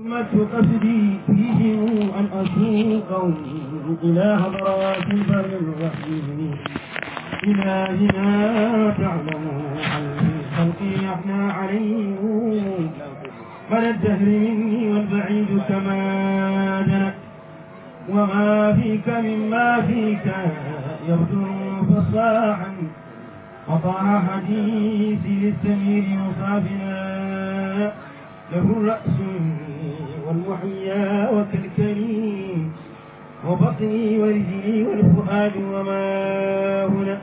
همت قصدي فيهم أن أسوقهم إلى حضرات البر الرحيم إلهنا تعلم خلقي أحنا عليهم من الدهر مني والبعيد كما جنت وما فيك مما فيك يبدو فصاحا قطع حديثي للسمير مصابنا له الرأس والمحيا وكالكلي وبطني ورجلي والفؤاد وما هنا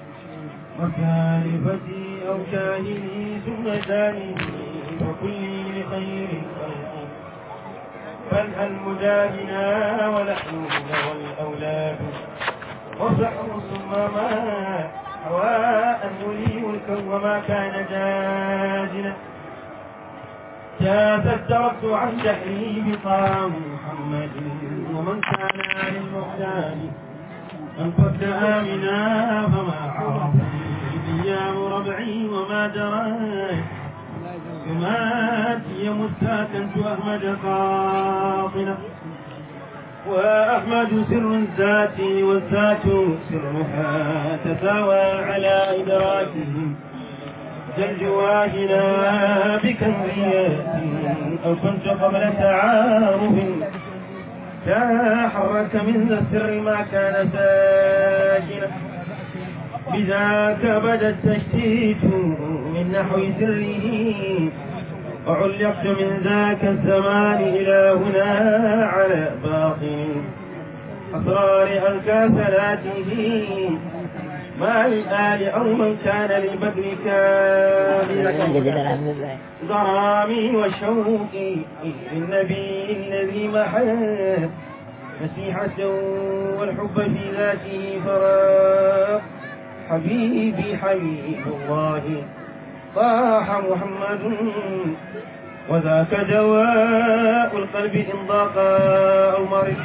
وكالفتي أو كاهني ثم داني وكلي لخير الخلق فالهل مجاهنا ونحن والأولاد وصحر ثم ما هواء ولي ملكا وما كان جاجنا جاز التركت عن جهلي بطعام محمد ومن كان عن المحتاج من قد آمنا فما عرف أيام ربعي وما درى يماتي مسا كنت أحمد قاطنة وأحمد سر الذات والذات سرها تساوى على إدراكهم جواهنا بكميات أو كنت قبل تعارف تحرك من ذا السر ما كان ساكنا بذاك بدا التشتيت من نحو سره وعلقت من ذاك الزمان إلى هنا على باطن أسرار ألقى ثلاثه ما للآل أو من كان للبدر كاملا ضرامي وشوقي للنبي الذي محى مسيحة والحب في ذاته فراق حبيبي حبيب الله طاح محمد وذاك دواء القلب إن ضاق أو مرض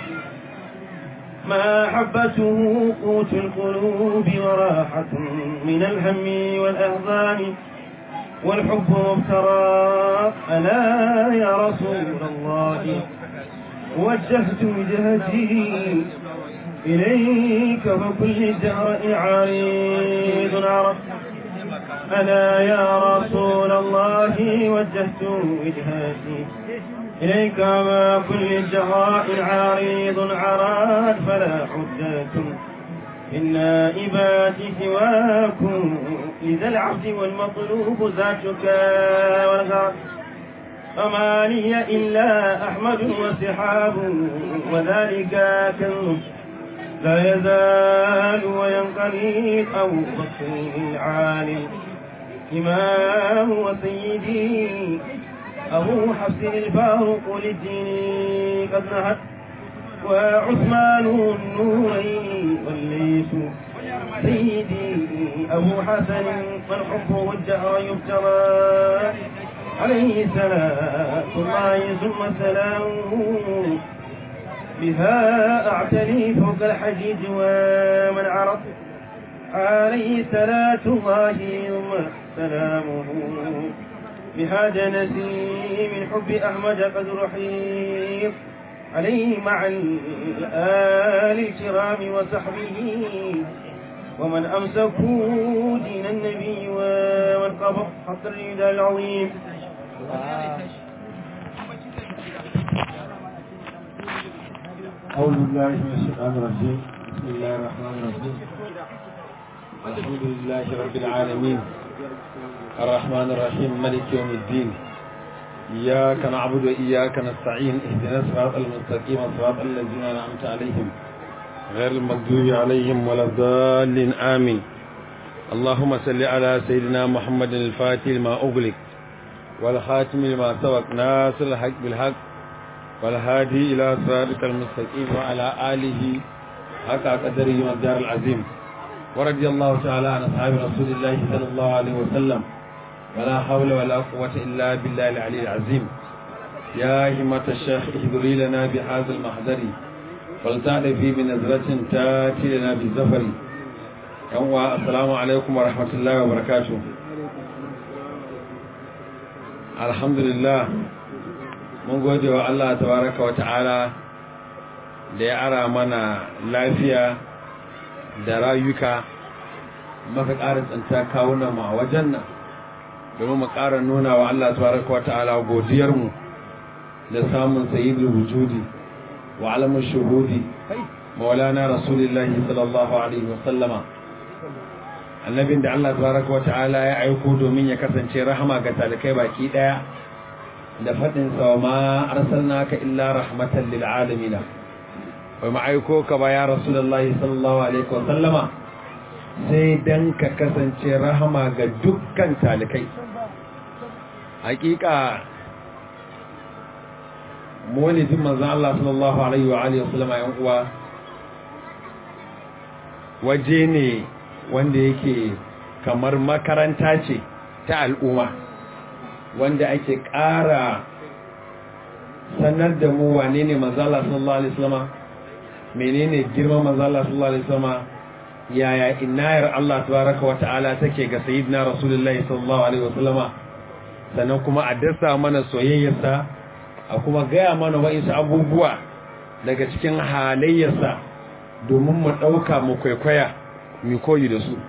محبته قوت القلوب وراحة من الهم والأهضان والحب مبترى ألا يا رسول الله وجهت وجهتي إليك فكل الدهر عريض عرف ألا يا رسول الله وجهت وجهتي إليك ما كل الجهراء عريض عراد فلا حجة النائبات سواكم لذا العبد والمطلوب ذاتك والغرب فما لي إلا أحمد وسحاب وذلك كنز لا يزال وينقلب أو بكر العالم إمام وسيدي أبو حفص الفاروق للدين قد نهت وعثمان النورين والليس سيدي أبو حسن والحب الجهر يبترى عليه صلاة الله ثم سلامه بها أعتلي فوق الحجيج ومن عرف عليه صلاة الله ثم سلامه بهذا نسي من حب أحمد قد رحيم عليه مع الآل الكرام وصحبه ومن أمسكوا دين النبي ومن قبض حق الرداء العظيم أعوذ بالله من الشيطان الرجيم بسم الله الرحمن الرحيم الحمد لله رب العالمين الرحمن الرحيم ملك يوم الدين إياك نعبد وإياك نستعين اهدنا الصراط المستقيم صراط الذين أنعمت عليهم غير المغضوب عليهم ولا الضالين آمين اللهم صل على سيدنا محمد الفاتح لما أغلق والخاتم لما سبق ناصر الحق بالحق والهادي إلى صراطك المستقيم وعلى آله حق قدره والدار العظيم ورضي الله تعالى عن أصحاب رسول الله صلى الله عليه وسلم ولا حول ولا قوة إلا بالله العلي العظيم يا همة الشيخ اهدري لنا بهذا المحضر فلتعرفي بنظرة تاتي لنا بالزفر السلام عليكم ورحمة الله وبركاته الحمد لله mun gode wa Allah tabaraka wa ta'ala da ya ara mana lafiya da rayuka maka ƙara tsanta kawunan mu a wajen nan domin mu ƙara nuna wa Allah tabaraka wa ta'ala godiyarmu da samun sayyidul wujudi wa alamun shuhudi maulana rasulullahi sallallahu alaihi wa sallama annabin da Allah tabaraka wa ta'ala ya aiko domin ya kasance rahama ga talikai baki daya da faɗin sa ma arsalnaka illa rahmatan lil alamin wai ma aiko ka ba ya rasulullahi sallallahu alaihi wa sallama sai dan ka kasance rahama ga dukkan talikai hakika maulidin manzon Allah sallallahu alaihi wa alihi wa sallama yan uwa waje ne wanda yake kamar makaranta ce ta al'umma wanda ake ƙara sanar da mu wane ne manzala sallallahu alaihi wasallama menene girman manzala sallallahu alaihi wasallama yaya inayar Allah tabaraka wa ta'ala take ga sayyidina rasulullahi sallallahu alaihi wasallama sannan kuma a dasa mana soyayyarsa a kuma gaya mana wa'insu abubuwa daga cikin halayyarsa domin mu ɗauka mu kwaikwaya mu koyi da su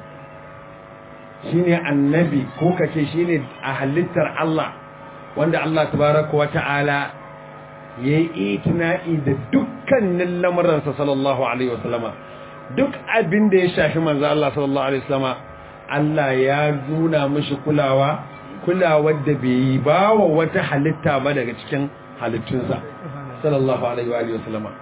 shine annabi ko kace shine a halittar Allah wanda Allah tabaraka wa ta'ala yayi itina'i da dukkanin lamuransa sallallahu alaihi wasallama duk abin da ya shafi manzo Allah sallallahu alaihi wasallama Allah ya nuna mishi kulawa kulawar da bai yi ba wa wata halitta ba daga cikin halittunsa sallallahu alaihi wasallama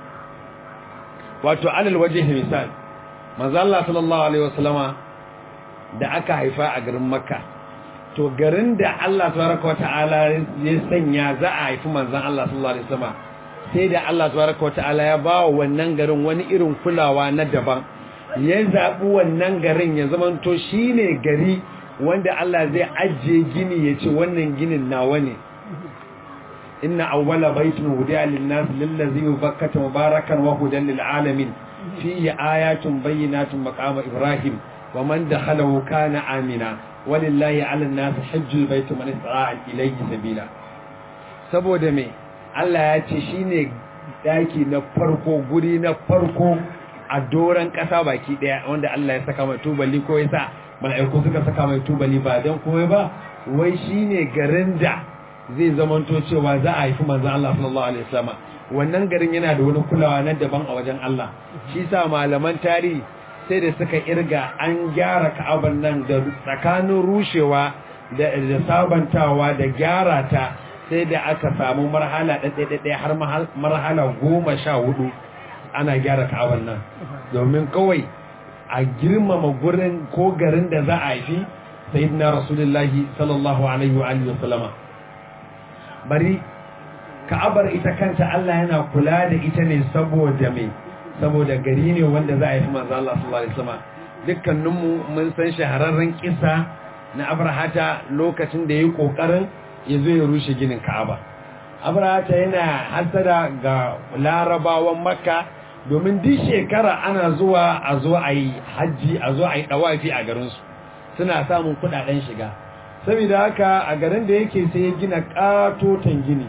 wato alal wajhi misal manzo Allah sallallahu alaihi wasallama da aka haifa a garin Makka to garin da Allah tabaraka wataala ya sanya za a haifi manzon Allah sallallahu alaihi wasallama sai da Allah tabaraka wataala ya ba wa wannan garin wani irin kulawa na daban ya zabi wannan garin ya zamanto shine gari wanda Allah zai ajiye gini ya ce wannan ginin nawa ne inna awwala baitin hudiya lin-nas lillazi bakkata mubarakan wa hudan lil-alamin fihi ayatun bayyinatun maqama ibrahim wa man dakhalahu kana amina walillahi 'alan-nas hajjul baiti man istata'a ilayhi sabila saboda me Allah ya ce shine daki na farko guri na farko a doran kasa baki daya wanda Allah ya saka mai tubali ko yasa mala'iku suka saka mai tubali ba dan komai ba wai shine garin da zai zamanto cewa za a haifi manzon Allah sallallahu alaihi wasallam wannan garin yana da wani kulawa na daban a wajen Allah shi sa malaman tarihi sai da suka irga an gyara Ka'abar nan da tsakanin rushewa da sabantawa da gyara ta sai da aka samu marhala ɗaiɗaiɗaiɗai har marhala goma sha hudu ana gyara Ka'abar nan domin kawai a girmama gurin ko garin da za a haifi sayyidina rasulullahi sallallahu alaihi wa alihi wasallama bari ka'abar ita kanta Allah yana kula da ita ne saboda me saboda gari ne wanda za a yi manzo Allah sallallahu alaihi wasallam dukkaninmu mun san shahararren kisa na Abrahata lokacin da yayi kokarin ya zo ya rushe ginin Ka'aba Abrahata yana hasada ga Larabawan Makka domin duk shekara ana zuwa a zo a yi haji a zo a yi dawafi a garin su suna samun kudaden shiga saboda haka a garin da yake sai ya gina katotan gini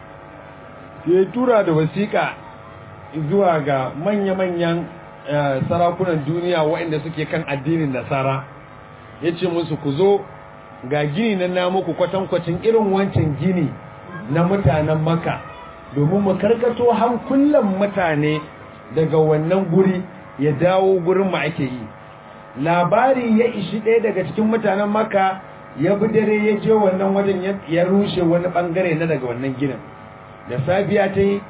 ya tura da wasiƙa zuwa ga manya-manyan sarakunan duniya waɗanda suke kan addinin nasara ya ce musu ku zo ga gini na namuku kwatankwacin irin wancan gini na mutanen maka domin mu karkato hankulan mutane daga wannan guri ya dawo gurin mu ake yi labari ya ishi ɗaya daga cikin mutanen maka ya bi dare ya je wannan wajen ya rushe wani bangare na daga wannan ginin da safiya ta yi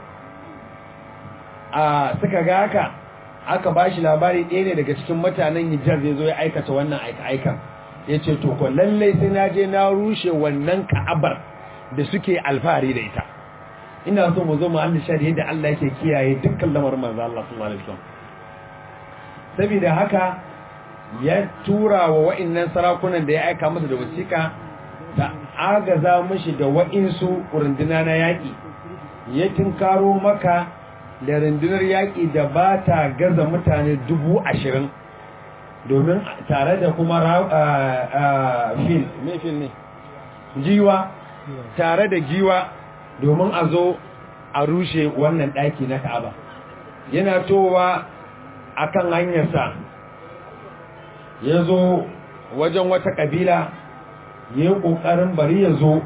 a suka ga haka aka ba shi labari ɗaya ne daga cikin mutanen hijar zai zo ya aikata wannan aika-aikan ya ce to ko lallai sai na je na rushe wannan ka'abar da suke alfahari da ita ina so mu zo mu Allah shari'a da Allah yake kiyaye dukkan lamarin manzo Allah sallallahu alaihi wasallam saboda haka ya tura wa wa'annan sarakunan da ya aika masa da wasiƙa da agaza mishi da wa'insu runduna na yaƙi ya tinkaro maka da rundunar yaƙi da ba ta gaza mutane dubu ashirin domin tare da kuma fil me fil ne giwa tare da giwa domin a zo a rushe wannan ɗaki na ka'aba yana towa a kan hanyarsa ya zo wajen wata ƙabila ya yi ƙoƙarin bari ya zo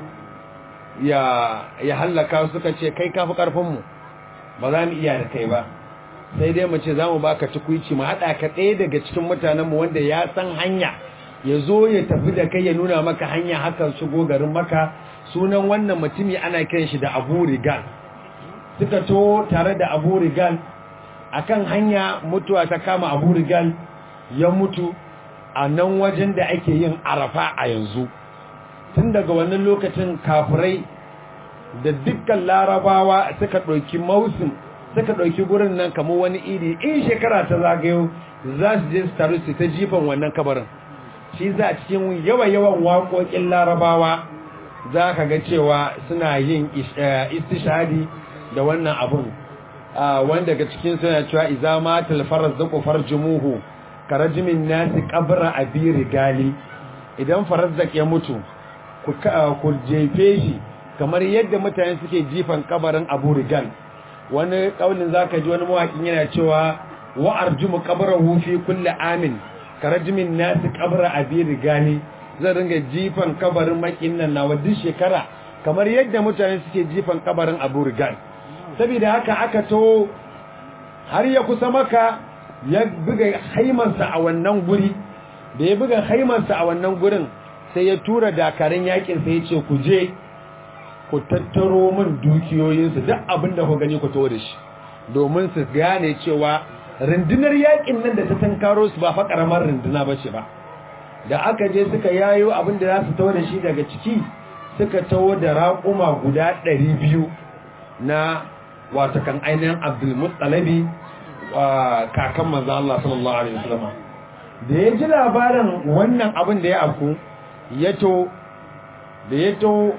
ya hallaka suka ce kai kafi ƙarfinmu ba za mu iya da kai ba sai dai mu ce za mu baka tukwici mu haɗa ka ɗaya daga cikin mutanenmu wanda ya san hanya ya zo ya tafi da kai ya nuna maka hanya haka shigo garin maka sunan wannan mutumi ana kiran shi da abu rigal suka to tare da abu rigal akan hanya mutuwa ta kama abu rigal ya mutu a nan wajen da ake yin arafa a yanzu tun daga wannan lokacin kafirai da dukkan larabawa suka ɗauki mausim suka ɗauki gurin nan kamar wani iri in shekara ta zagayo za su je su taru su ta jifan wannan kabarin shi za a cikin yawa-yawan waƙoƙin larabawa za ka ga cewa suna yin istishadi da wannan abun wanda daga cikin suna cewa iza ma talfarar zaƙo farjumuhu karajimin nasi ƙabra a biri gali idan farazzak ya mutu ku jefe shi kamar yadda mutane suke jifan kabarin abu rigal wani ƙaunin za ka ji wani mawaƙin yana cewa wa'ar jumu ƙabarahu fi kulle amin karajimin nasi ƙabra a biri gali zan ringa jifan kabarin makin nan na duk shekara kamar yadda mutane suke jifan kabarin abu rigal saboda haka aka to har ya kusa maka ya buga haimansa a wannan guri da ya buga haimansa a wannan gurin sai ya tura dakarun yakin sai ya ce ku je ku tattaro min dukiyoyinsu duk abin da ku gani ku to da shi domin su gane cewa rundunar yakin nan da ta tankaro su ba fa karamar runduna ba ce ba da aka je suka yayo abin da za su tawo da shi daga ciki suka tawo da raƙuma guda ɗari biyu na wata kan ainihin abdulmutsalabi kakan manzo Allah sallallahu alaihi wasallam da ya ji labarin wannan abin da ya afku ya to da ya to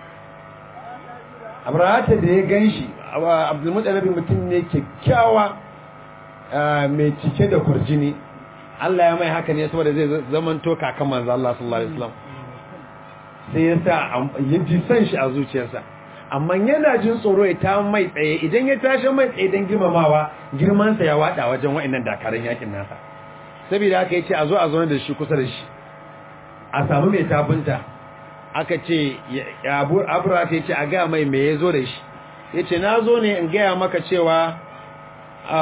abrahata da ya ganshi abdulmutsalabi mutum ne kyakkyawa mai cike da kurjini Allah ya mai haka ne saboda zai zamanto kakan manzo Allah sallallahu alaihi wasallam sai ya sa ya ji san shi a zuciyarsa amma yana jin tsoro ya ta mai tsaye idan ya tashi mai tsaye don girmamawa girmansa ya wada wajen wa'annan dakarun yakin nasa saboda haka yace a zo a zo da shi kusa da shi a samu mai tafinta aka ce abu abura ta yace a ga mai me yazo da shi yace na zo ne in gaya maka cewa a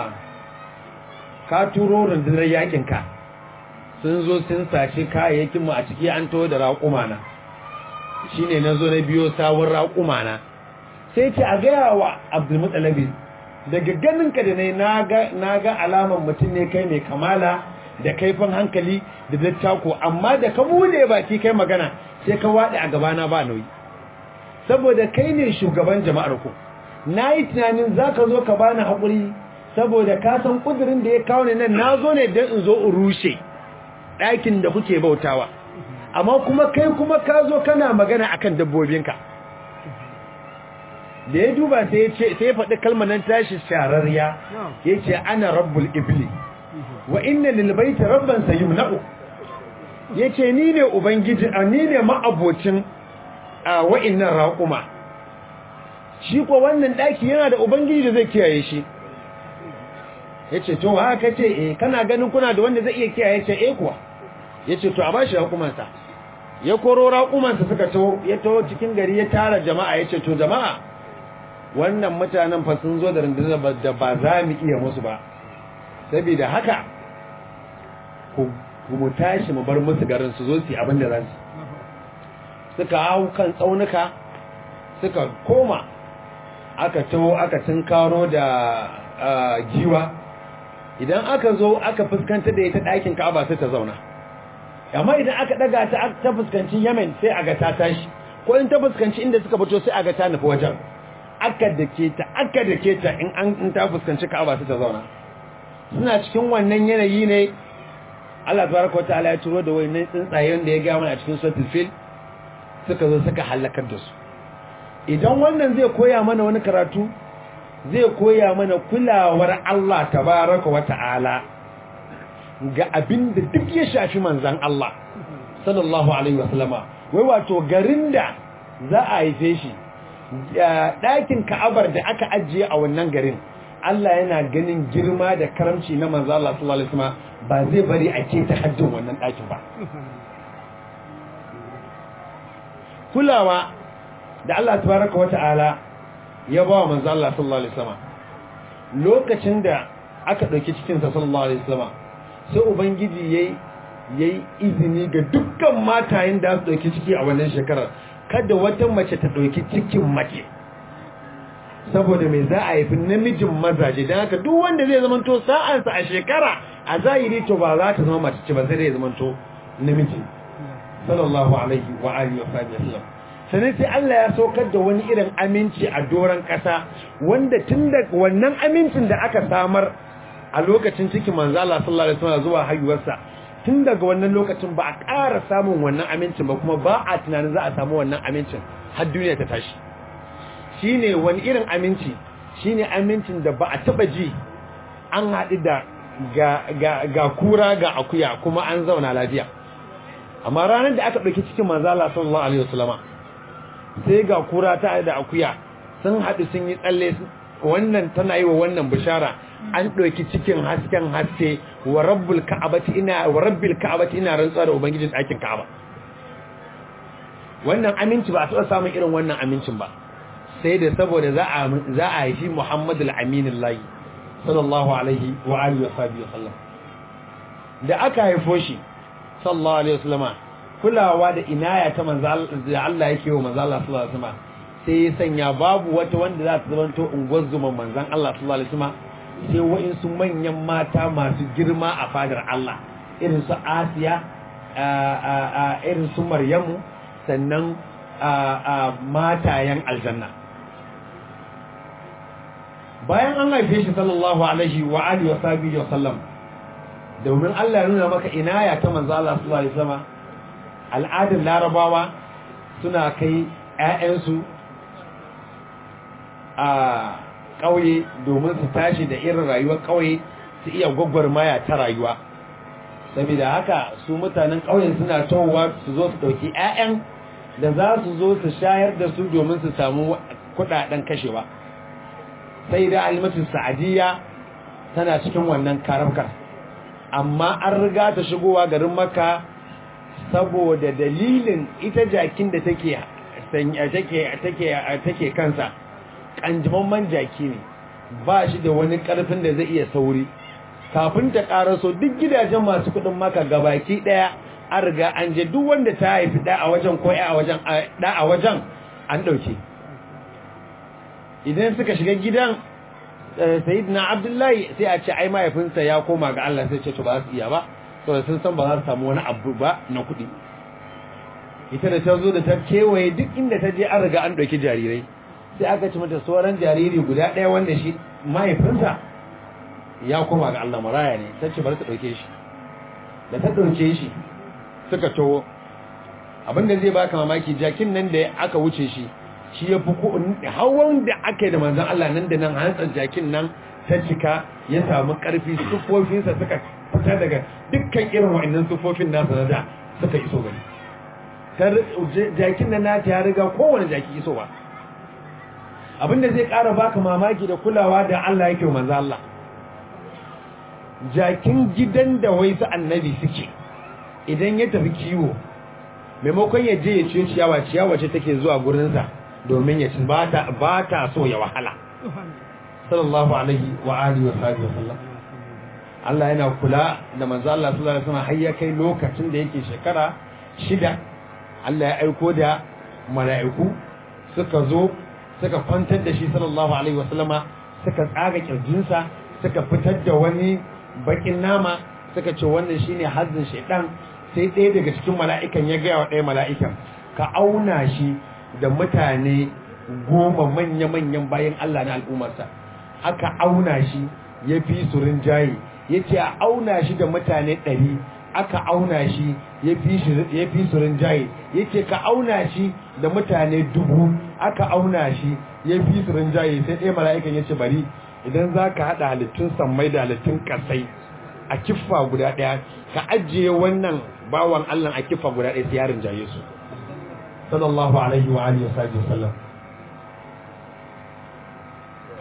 ka turo rundunar yakin ka sun zo sun sace kayayyakin mu a ciki an to da raƙuma na shine nazo na biyo sawun raƙuma na sai ce a gaya wa Abdulmuttalabi daga ganin ka da ne naga naga alaman mutum ne kai mai kamala da kaifin hankali da dattako amma da ka bude baki kai magana sai ka wade a gabana ba nauyi saboda kai ne shugaban jama'ar ku nayi tunanin zaka zo ka bani hakuri saboda ka san kudirin da ya kawo ne nan nazo ne dan in zo in rushe ɗakin da kuke bautawa amma kuma kai kuma ka zo kana magana akan dabbobinka da ya duba sai ya ce sai ya faɗi kalmar nan tashi shararriya ya ce ana rabbul ibli wa inna lil baiti rabban sayumna'u ya ce ni ne ubangiji a ni ne ma'abocin a wa'innan raƙuma shi ko wannan ɗaki yana da ubangiji da zai kiyaye shi ya ce to haka ce eh kana ganin kuna da wanda zai iya kiyaye ce eh kuwa ya ce to a bashi raƙumansa ya koro raƙumansa suka to ya to cikin gari ya tara jama'a ya ce to jama'a wannan mutanen fa sun zo da rundunar da ba za mu iya musu ba saboda haka ku mu tashi mu bar musu garin su zo su yi abin da za su suka hau kan tsaunuka suka koma aka taho aka tunkaro da giwa idan aka zo aka fuskanta da ita ɗakin ka'aba sai ta zauna amma idan aka daga ta ta fuskanci Yemen sai aga ta tashi ko in ta fuskanci inda suka fito sai aga ta nufi wajen aka dake ta aka dake ta in an in ta fuskanci Ka'aba sai ta zauna suna cikin wannan yanayi ne Allah tabaraka wataala ya turo da wayannan tsuntsayen da ya ga mana a cikin suratul fil suka zo suka halakar da su idan wannan zai koya mana wani karatu zai koya mana kulawar Allah tabaraka wataala ga abin da duk ya shafi manzan Allah sallallahu alaihi wasallama wai wato garin da za a haife shi ɗakin ka'abar da aka ajiye a wannan garin Allah yana ganin girma da karamci na manzo Allah sallallahu alaihi wasallam ba zai bari a ce ta haddin wannan ɗakin ba kulawa da Allah tabaraka wa ta'ala ya ba wa manzo Allah sallallahu alaihi wasallam lokacin da aka dauki cikin sa sallallahu alaihi wasallam sai ubangiji yayi yayi izini ga dukkan matayen da su dauki ciki a wannan shekarar kada wata mace ta dauki cikin mace saboda mai za a haifi namijin mazaje don haka duk wanda zai zamanto sa'ansa a shekara a zahiri to ba za ta zama mace ce ba sai dai zamanto namiji sallallahu alaihi wa alihi wa sallam sannan sai Allah ya saukar da wani irin aminci a doron ƙasa wanda tun da wannan amincin da aka samar a lokacin cikin manzo Allah sallallahu alaihi wasallam zuwa haihuwarsa tun daga wannan lokacin ba a ƙara samun wannan amincin ba kuma ba a tunanin za a samu wannan amincin har duniya ta tashi shine wani irin aminci shine amincin da ba a taba ji an haɗu da ga, ga, ga kura ga akuya kuma an zauna lafiya amma ranar da aka ɗauki cikin manzo Allah sallallahu alaihi wasallama sai ga kura ta da akuya sun haɗu sun yi tsalle wannan tana yi wa wannan bishara an ɗauki cikin hasken haske wa rabbul ka'abati ina wa rabbil ka'abati ina rantsuwa da ubangijin ɗakin ka'aba wannan aminci ba a taɓa samun irin wannan amincin ba sai da saboda za a za a haifi Muhammadu al-Amin Allah sallallahu alaihi wa alihi wa sahbihi wa sallam da aka haifo shi sallallahu alaihi wasallama kulawa da inaya ta manzo da Allah yake wa manzo Allah sallallahu alaihi wasallama sai ya sanya babu wata wanda za ta zamanto unguwar zuman manzon Allah sallallahu alaihi wasallama sai wa'insu manyan mata masu girma a fadar Allah irin su Asiya irin su Maryamu sannan matayen aljanna bayan an haife shi sallallahu alaihi wa alihi wa sahbihi wa sallam domin Allah ya nuna maka inaya ta manzo Allah sallallahu alaihi wasallam al'adar larabawa suna kai ƴaƴansu a ƙauye domin su tashi da irin rayuwar ƙauye su iya gwagwarmaya ta rayuwa saboda haka su mutanen ƙauyen suna towa su zo su ɗauki ƴaƴan da za su zo su shayar da su domin su samu kuɗaɗen kashewa sai da alimatu sa'adiyya tana cikin wannan karabkar amma an riga ta shigowa garin maka saboda dalilin ita jakin da take take take take kansa kanjimamman jaki ne ba shi da wani karfin da zai iya sauri kafin ta karaso duk gidajen masu kudin maka gabaki daya an riga an je duk wanda ta haifi da a wajen ko a wajen da a wajen an dauke idan suka shiga gidan sayyidina abdullahi sai a ce ai mahaifinsa ya koma ga Allah sai ce to ba su iya ba saboda sun san ba za su samu wani abu ba na kuɗi ita da ta zo da ta kewaye duk inda ta je an riga an ɗauki jarirai sai aka ci mata sauran jariri guda ɗaya wanda shi mahaifinsa ya koma ga Allah maraya ne ta ce bari ta ɗauke shi da ta ɗauke shi suka towo abinda zai baka mamaki jakin nan da aka wuce shi shi ya fi hawan da aka yi da manzan Allah nan da nan hantsar jakin nan ta cika ya samu ƙarfi sufofinsa suka fita daga dukkan irin wa'annan sufofin nasa na da suka iso gani jakin nan nata ya riga kowane jaki iso ba abinda zai ƙara baka mamaki da kulawa da Allah yake manzan Allah jakin gidan da wai su annabi suke idan ya tafi kiwo maimakon ya je ya ciyo ciyawa ciyawa ce take zuwa gurinsa domin ya ci ba ta so ya wahala sallallahu alaihi wa alihi wa sahbihi wasallam Allah yana kula da manzo Allah sallallahu alaihi wasallam har ya kai lokacin da yake shekara shida Allah ya aiko da mala'iku suka zo suka kwantar da shi sallallahu alaihi wasallama suka tsaga kirjinsa suka fitar da wani bakin nama suka ce wannan shine hazzin shaidan sai ɗaya daga cikin mala'ikan ya gaya wa ɗaya mala'ikan ka auna shi da mutane goma manya-manyan bayan Allah na al'ummarsa aka auna shi ya fi su rinjaye ya ce a auna shi da mutane ɗari aka auna shi ya fi su rinjaye ya ce ka auna shi da mutane dubu aka auna shi ya fi su rinjaye sai ɗaya mala'ikan ya ce bari idan za ka haɗa halittun sammai da halittun ƙasai a kiffa guda ɗaya ka ajiye wannan bawan Allah a kiffa guda ɗaya sai ya rinjaye su sallallahu alaihi wa alihi wasallam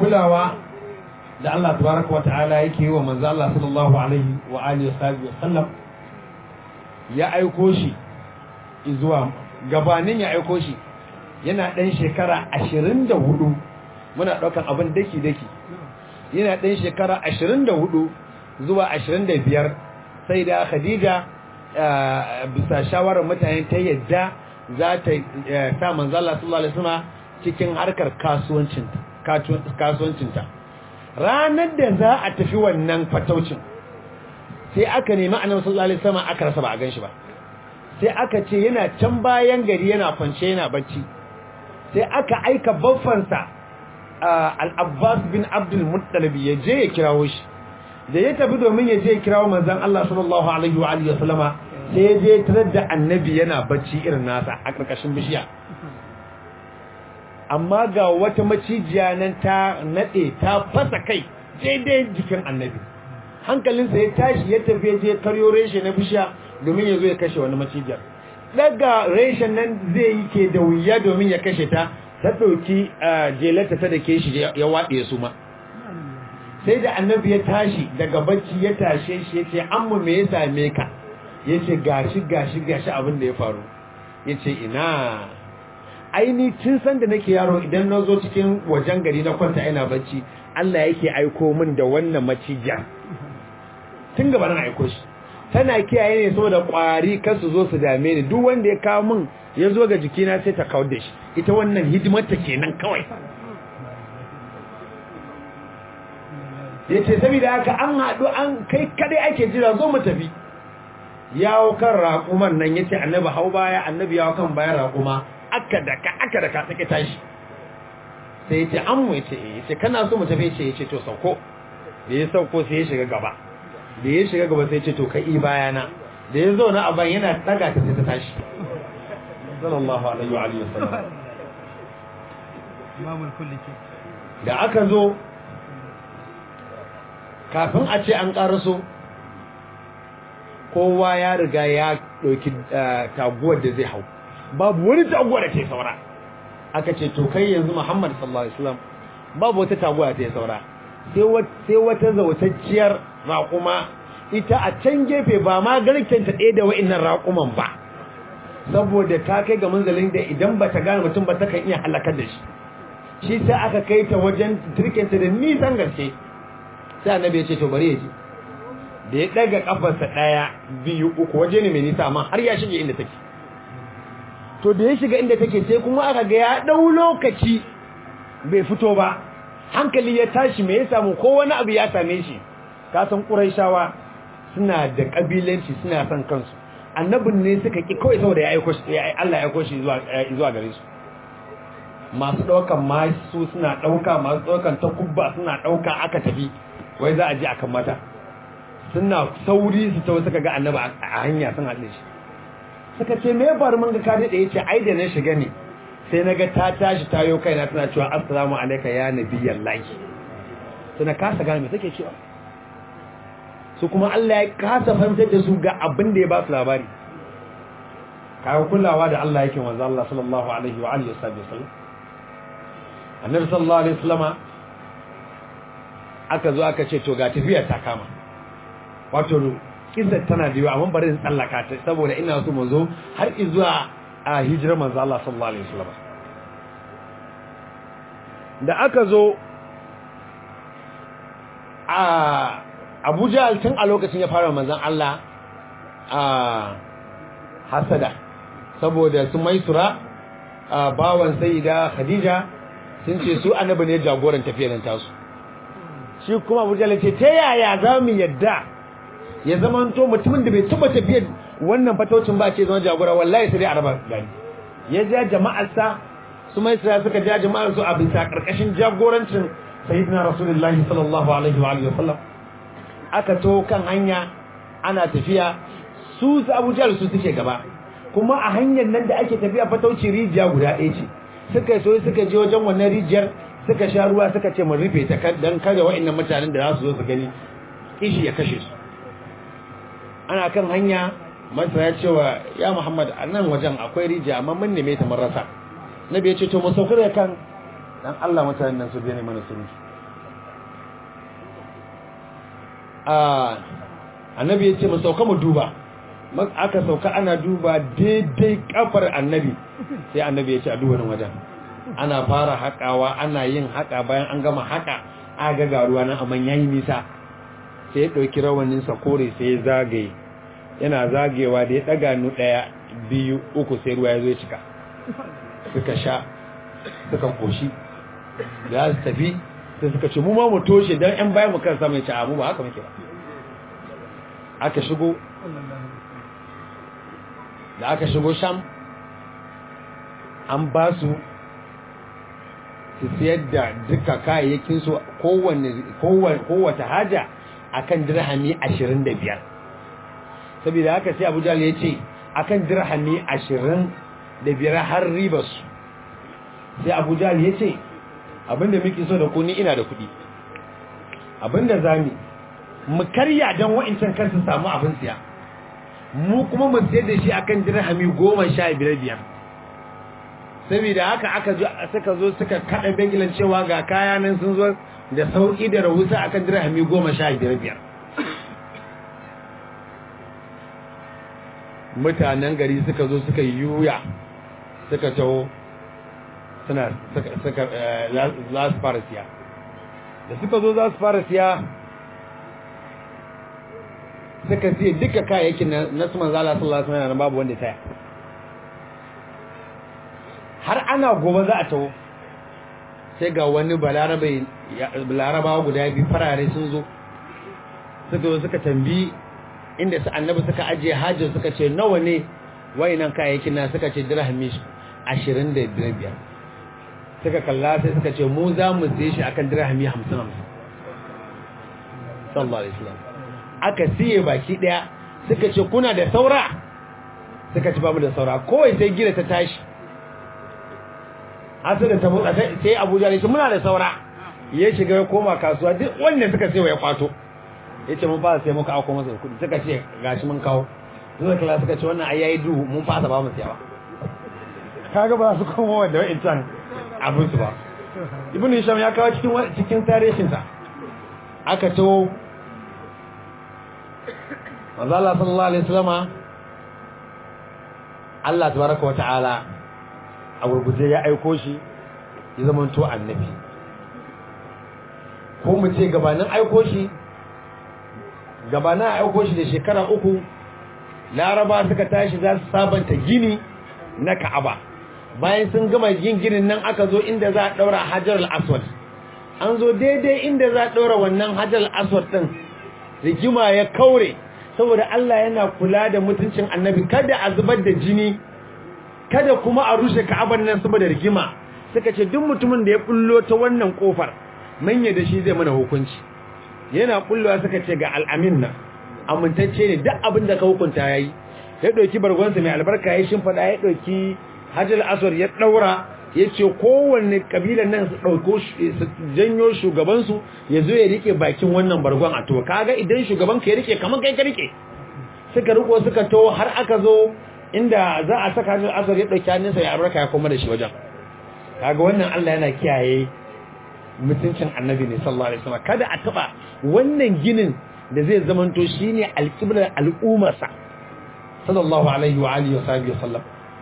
kulawa da Allah tabaraka wa ta'ala yake yi wa manzo Allah sallallahu alaihi wa alihi wa sallam ya aiko shi zuwa gabanin ya aiko shi yana ɗan shekara ashirin da hudu muna ɗaukan abin daki-daki yana ɗan shekara ashirin da hudu zuwa ashirin da biyar sai da khadija bisa shawarar mutane ta yadda za ta sa manzala sallallahu alaihi wasallam cikin harkar kasuwancinta ranar da za a tafi wannan fataucin sai aka nemi annabi sallallahu alaihi wasallam aka rasa ba a ganshi ba sai aka ce yana can bayan gari yana kwance yana bacci sai aka aika baffansa al-Abbas bin Abdul Muttalib ya je ya kirawo shi da ya tafi domin ya je ya kirawo manzon Allah sallallahu alaihi wa alihi wasallama sai ya je tarar da annabi yana bacci irin nasa a karkashin bishiya amma ga wata macijiya nan ta nade ta fasa kai daidai jikin annabi hankalinsa ya tashi ya tafi ya je karyo reshe na bishiya domin ya zo ya kashe wani macijiyar daga reshen nan zai yi ke da wuya domin ya kashe ta ta ɗauki jelata ta da ke shi ya waɗe su ma sai da annabi ya tashi daga bacci ya tashe shi ya ce amma me ya same ka ya ce gashi gashi gashi abin da ya faru ya ce ina aini tun san da nake yaro idan na zo cikin wajen gari na kwanta ina bacci Allah yake aiko min da wannan macijiya tun gaba na aiko shi tana kiyaye ne saboda kwari kar su zo su dame ni duk wanda ya kawo min ya zo ga jikina sai ta kawar da shi ita wannan hidimar ta kenan kawai yace saboda haka an haɗu an kai kadai ake jira zo mu tafi yawo kan raƙuman nan yace annabi hau baya annabi yawo kan bayan raƙuma aka daka aka daka take tashi sai yace an mu yace eh yace kana so mu tafi yace yace to sauko da ya sauko sai ya shiga gaba da ya shiga gaba sai ce to kai bayana da ya zo na aban yana daga ta sai ta tashi sallallahu alaihi wa alihi wasallam imamul kulli ke da aka zo kafin a ce an karaso kowa ya riga ya dauki taguwar da zai hau babu wani taguwa da ke saura aka ce to kai yanzu Muhammad sallallahu alaihi wasallam babu wata taguwa da ta saura sai wata zautacciyar raƙuma ita a can gefe ba ma garkenta ɗaya da wa'innan raƙuman ba saboda ta kai ga manzalin da idan ba ta gane mutum ba ta kan iya halakar da shi shi sai aka kai ta wajen turkenta da nisan gaske sai annabi ya ce to bari ya ji da ya ɗaga ƙafarsa ɗaya biyu uku waje ne mai nisa amma har ya shige inda take to da ya shiga inda take sai kuma aka ga ya ɗau lokaci bai fito ba hankali ya tashi me ya samu ko wani abu ya same shi kasan ƙuraishawa suna da ƙabilanci suna son kansu annabin ne suka ƙi kawai saboda ya aiko shi Allah ya aiko shi zuwa gare su masu ɗaukan masu suna ɗauka masu ɗaukan takubba suna ɗauka aka tafi wai za a je akan mata suna sauri su tawo suka ga annabi a hanya sun haɗe shi suka ce me ya faru mun ga ka daɗe ya ce ai da na shiga ne sai na ga ta tashi tayo kaina tana cewa assalamu alaika ya nabiyyan lahi sai na kasa gane me take cewa su kuma Allah ya kasa fahimtar da su ga abin da ya ba su labari kawo kulawa da Allah yake wanzu Allah sallallahu alaihi wa alihi wasallam annabi sallallahu alaihi wasallama aka zo aka ce to ga tafiya ta kama wato kisa tana da yawa amma bari in tsallaka ta saboda ina so mu zo har zuwa a hijirar manzo Allah sallallahu alaihi wasallam da aka zo a Abuja tun a lokacin ya fara manzon Allah a hasada saboda su maisura a bawan sayyida Khadija sun ce su annabi ne jagoran tafiyar nan tasu shi kuma Abuja ce ta yaya za mu yadda ya zama to mutumin da bai taba tafiyar wannan fatocin ba ce zama jagora wallahi sai dai araba gani ya ja jama'arsa su mai sai suka ja jama'ar su a bisa karkashin jagorancin sayyidina rasulullahi sallallahu alaihi wa alihi wasallam aka to kan hanya ana tafiya su su Abu Jahl su suke gaba kuma a hanyar nan da ake tafiya fatauci rijiya guda ɗaya ce suka so suka je wajen wannan rijiyar suka sha ruwa suka ce mun rufe ta dan kada wa'annan mutanen da za su zo su gani kishi ya kashe su ana kan hanya masa ya ce wa ya Muhammad a nan wajen akwai rijiya amma mun neme ta mun rasa nabi ya ce to mu saukar da kan dan Allah mutanen nan su biye mana surutu annabi ya ce mu sauka mu duba aka sauka ana duba daidai kafar annabi sai annabi ya ce a duba nan wajen ana fara haƙawa ana yin haƙa bayan an gama haƙa aga ga ruwa nan amma yayi nisa sai ya ɗauki rawanin sa kore sai ya zagaye yana zagewa da ya ɗaga nu ɗaya biyu uku sai ruwa ya zo ya cika suka sha suka koshi da su tafi sai suka ce mu ma mu toshe don ‘yan bayan mu kan samun ci mu ba haka muke ba aka shigo da aka shigo sham an ba su su siyar da duka kayayyakin su kowace haja akan dirhami ashirin da biyar saboda haka sai abu jale ya ce akan dirhami ashirin da biyar har ribarsu sai abu jale ya ce abinda muke so da ku ni ina da kuɗi abinda zami mu karya don wa'incan kansu samu abin siya mu kuma mu sayar da shi akan dirhami goma sha biyar biyar saboda haka aka zo suka zo suka kada bengilan cewa ga kaya nan sun zo da sauki da rahusa akan dirhami goma sha biyar biyar mutanen gari suka zo suka yi yuya suka taho suna suka za su fara siya da suka zo za su fara siya suka siya duka kayayyakin na su manzala sallallahu alaihi wasallam babu wanda taya har ana gobe za a taho sai ga wani balarabawa guda biyu farare sun zo suka zo suka tambi inda su annabi suka ajiye hajjar suka ce nawa ne wayannan kayayyakin na suka ce dirhami ashirin da biyar suka kalla sai suka ce mu za mu siye shi akan dirhami hamsin hamsin sallallahu alaihi wasallam aka siye baki daya suka ce kuna da saura suka ce babu da saura kowai sai gida ta tashi asir da ta motsa sai abuja ne ce muna da saura ya shiga ya koma kasuwa duk wanda suka sai ya kwato ya ce mun fasa sai muka auko masa kudi suka ce gashi mun kawo zuwa kala suka ce wannan ayayi duhu mun fasa ba mu siyawa kaga ba su koma wanda wa'in can abin su ba ibn hisham ya kawo cikin cikin tarihin sa aka to manzo Allah sallallahu alaihi wasallama Allah tabaraka wataala a gurguje ya aiko shi ya zama to annabi ko mu ce gabanin aiko shi gabanin aiko shi da shekara uku laraba suka tashi za su sabanta gini na ka'aba bayan sun gama yin ginin nan aka zo inda za a daura hajar al-aswad an zo daidai inda za a daura wannan hajar al-aswad din rigima ya kaure saboda Allah yana kula da mutuncin annabi kada a zubar da jini kada kuma a rushe ka'aban nan saboda rigima suka ce duk mutumin da ya bullo ta wannan kofar manya da shi zai mana hukunci yana bullowa suka ce ga al'amin nan amintacce ne duk abin da ka hukunta yayi ya dauki bargonsa mai albarka ya shimfada ya dauki hajjal aswar ya daura ya ce kowanne kabilan nan su dauko su janyo shugabansu ya zo ya rike bakin wannan bargon a to kaga idan shugaban ka ya rike kamar kai ka rike suka riko suka to har aka zo inda za a saka hajjal aswar ya dauki hannunsa ya albarka ya koma da shi wajen kaga wannan Allah yana kiyaye mutuncin annabi ne sallallahu alaihi wasallam kada a taba wannan ginin da zai zamanto shine alqiblar al'ummarsa sallallahu alaihi wa alihi wa sahbihi wasallam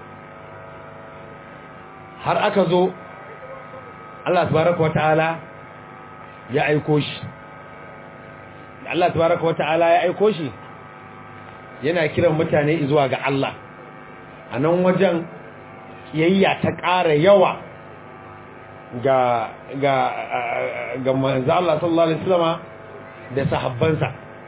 har aka zo Allah tabaraka wataala ya aiko shi Allah tabaraka wataala ya aiko shi yana kiran mutane zuwa ga Allah a nan wajen kiyayya ta ƙara yawa ga ga ga manzo Allah sallallahu alaihi wasallama da sahabbansa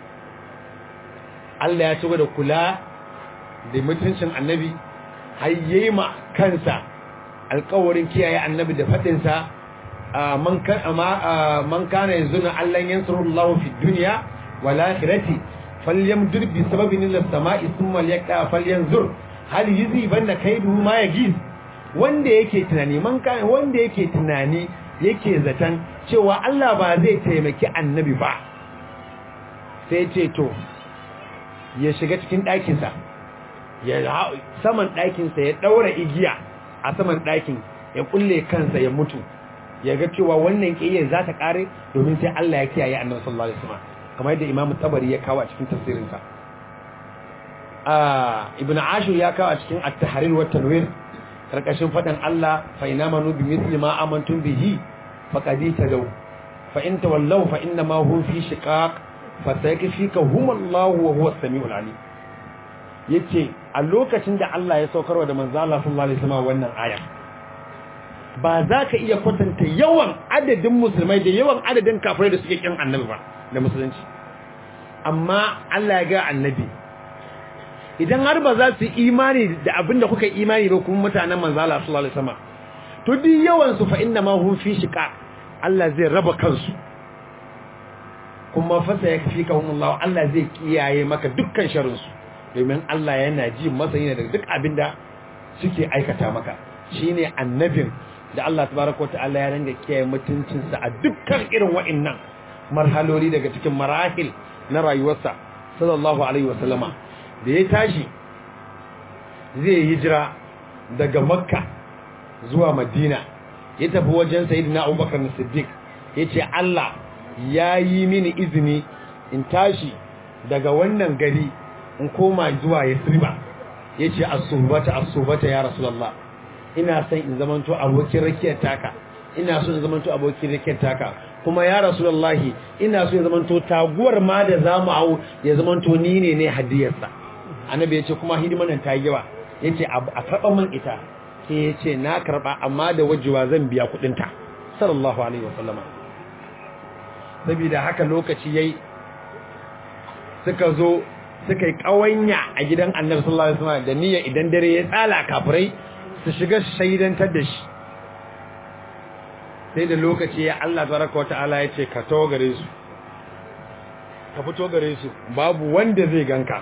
Allah ya ci da kula da mutuncin annabi har yayi ma kansa alƙawarin kiyaye annabi da fadin sa man kan amma man kana yanzuna Allah yansurullahu fi dunya wal akhirati falyamdur bi sababin ila samai thumma liyaqta falyanzur hal yuzibanna kaidu ma yagiz wanda yake tunani man kan wanda yake tunani yake zatan cewa Allah ba zai taimaki annabi ba sai ce to ya shiga cikin ɗakinsa ya saman ɗakinsa ya ɗaura igiya a saman ɗakin ya kulle kansa ya mutu ya ga cewa wannan ƙiyayyar za ta ƙare domin sai Allah ya kiyaye annabi sallallahu alaihi wasallam kamar yadda Imam Tabari ya kawo a cikin tafsirinsa a Ibn Ashur ya kawo a cikin At-Tahrir wa Tanwir karkashin fadan Allah fa inamanu bi mithli ma amantum bihi faqad tadaw fa in tawallaw fa inna ma hum fi shiqaq fa sayakfikahum Allah wa huwa as-sami'ul alim yace a lokacin da Allah ya saukarwa da manzo Allah sallallahu alaihi wasallam wannan aya ba za ka iya kwatanta yawan adadin musulmai da yawan adadin kafirai da suke kin annabi ba da musulunci amma Allah ya ga annabi idan har ba za su imani da abin da kuka imani ba kuma mutanen manzo Allah sallallahu alaihi wasallam to duk yawan su fa inna ma hum fi shiqa Allah zai raba kansu kuma fasa ya kafi ka Allah Allah zai kiyaye maka dukkan sharrin su domin Allah yana ji masa yana da duk abin da suke aikata maka shine annabin da Allah tabaraka wa ta'ala ya ranga kiyaye mutuncinsa a dukkan irin wa'annan marhaloli daga cikin marahil na rayuwarsa sallallahu alaihi wasallama da ya tashi zai hijira daga makka zuwa madina ya tafi wajen sayyidina abubakar na siddiq ya ce Allah ya yi mini izini in tashi daga wannan gari in koma zuwa yasriba ya ce asubata asubata ya rasulallah ina son in zamanto abokin rakiyar taka ina so in zamanto abokin rakiyar taka kuma ya rasulullahi ina so ya zamanto taguwar ma da zamu hau ya zamanto ni ne ne hadiyarsa annabi yace kuma hidiman nan ta yi yawa yace a karba min ita sai yace na karba amma da wajewa zan biya kudin ta sallallahu alaihi wasallama saboda haka lokaci yayi suka zo suka yi kawanya a gidan annabi sallallahu alaihi wasallam da niyya idan dare ya tsala kafirai su shiga shaidantar da shi sai da lokaci ya Allah tabaraka wa ta'ala ya ce ka to gare su ka fito gare su babu wanda zai ganka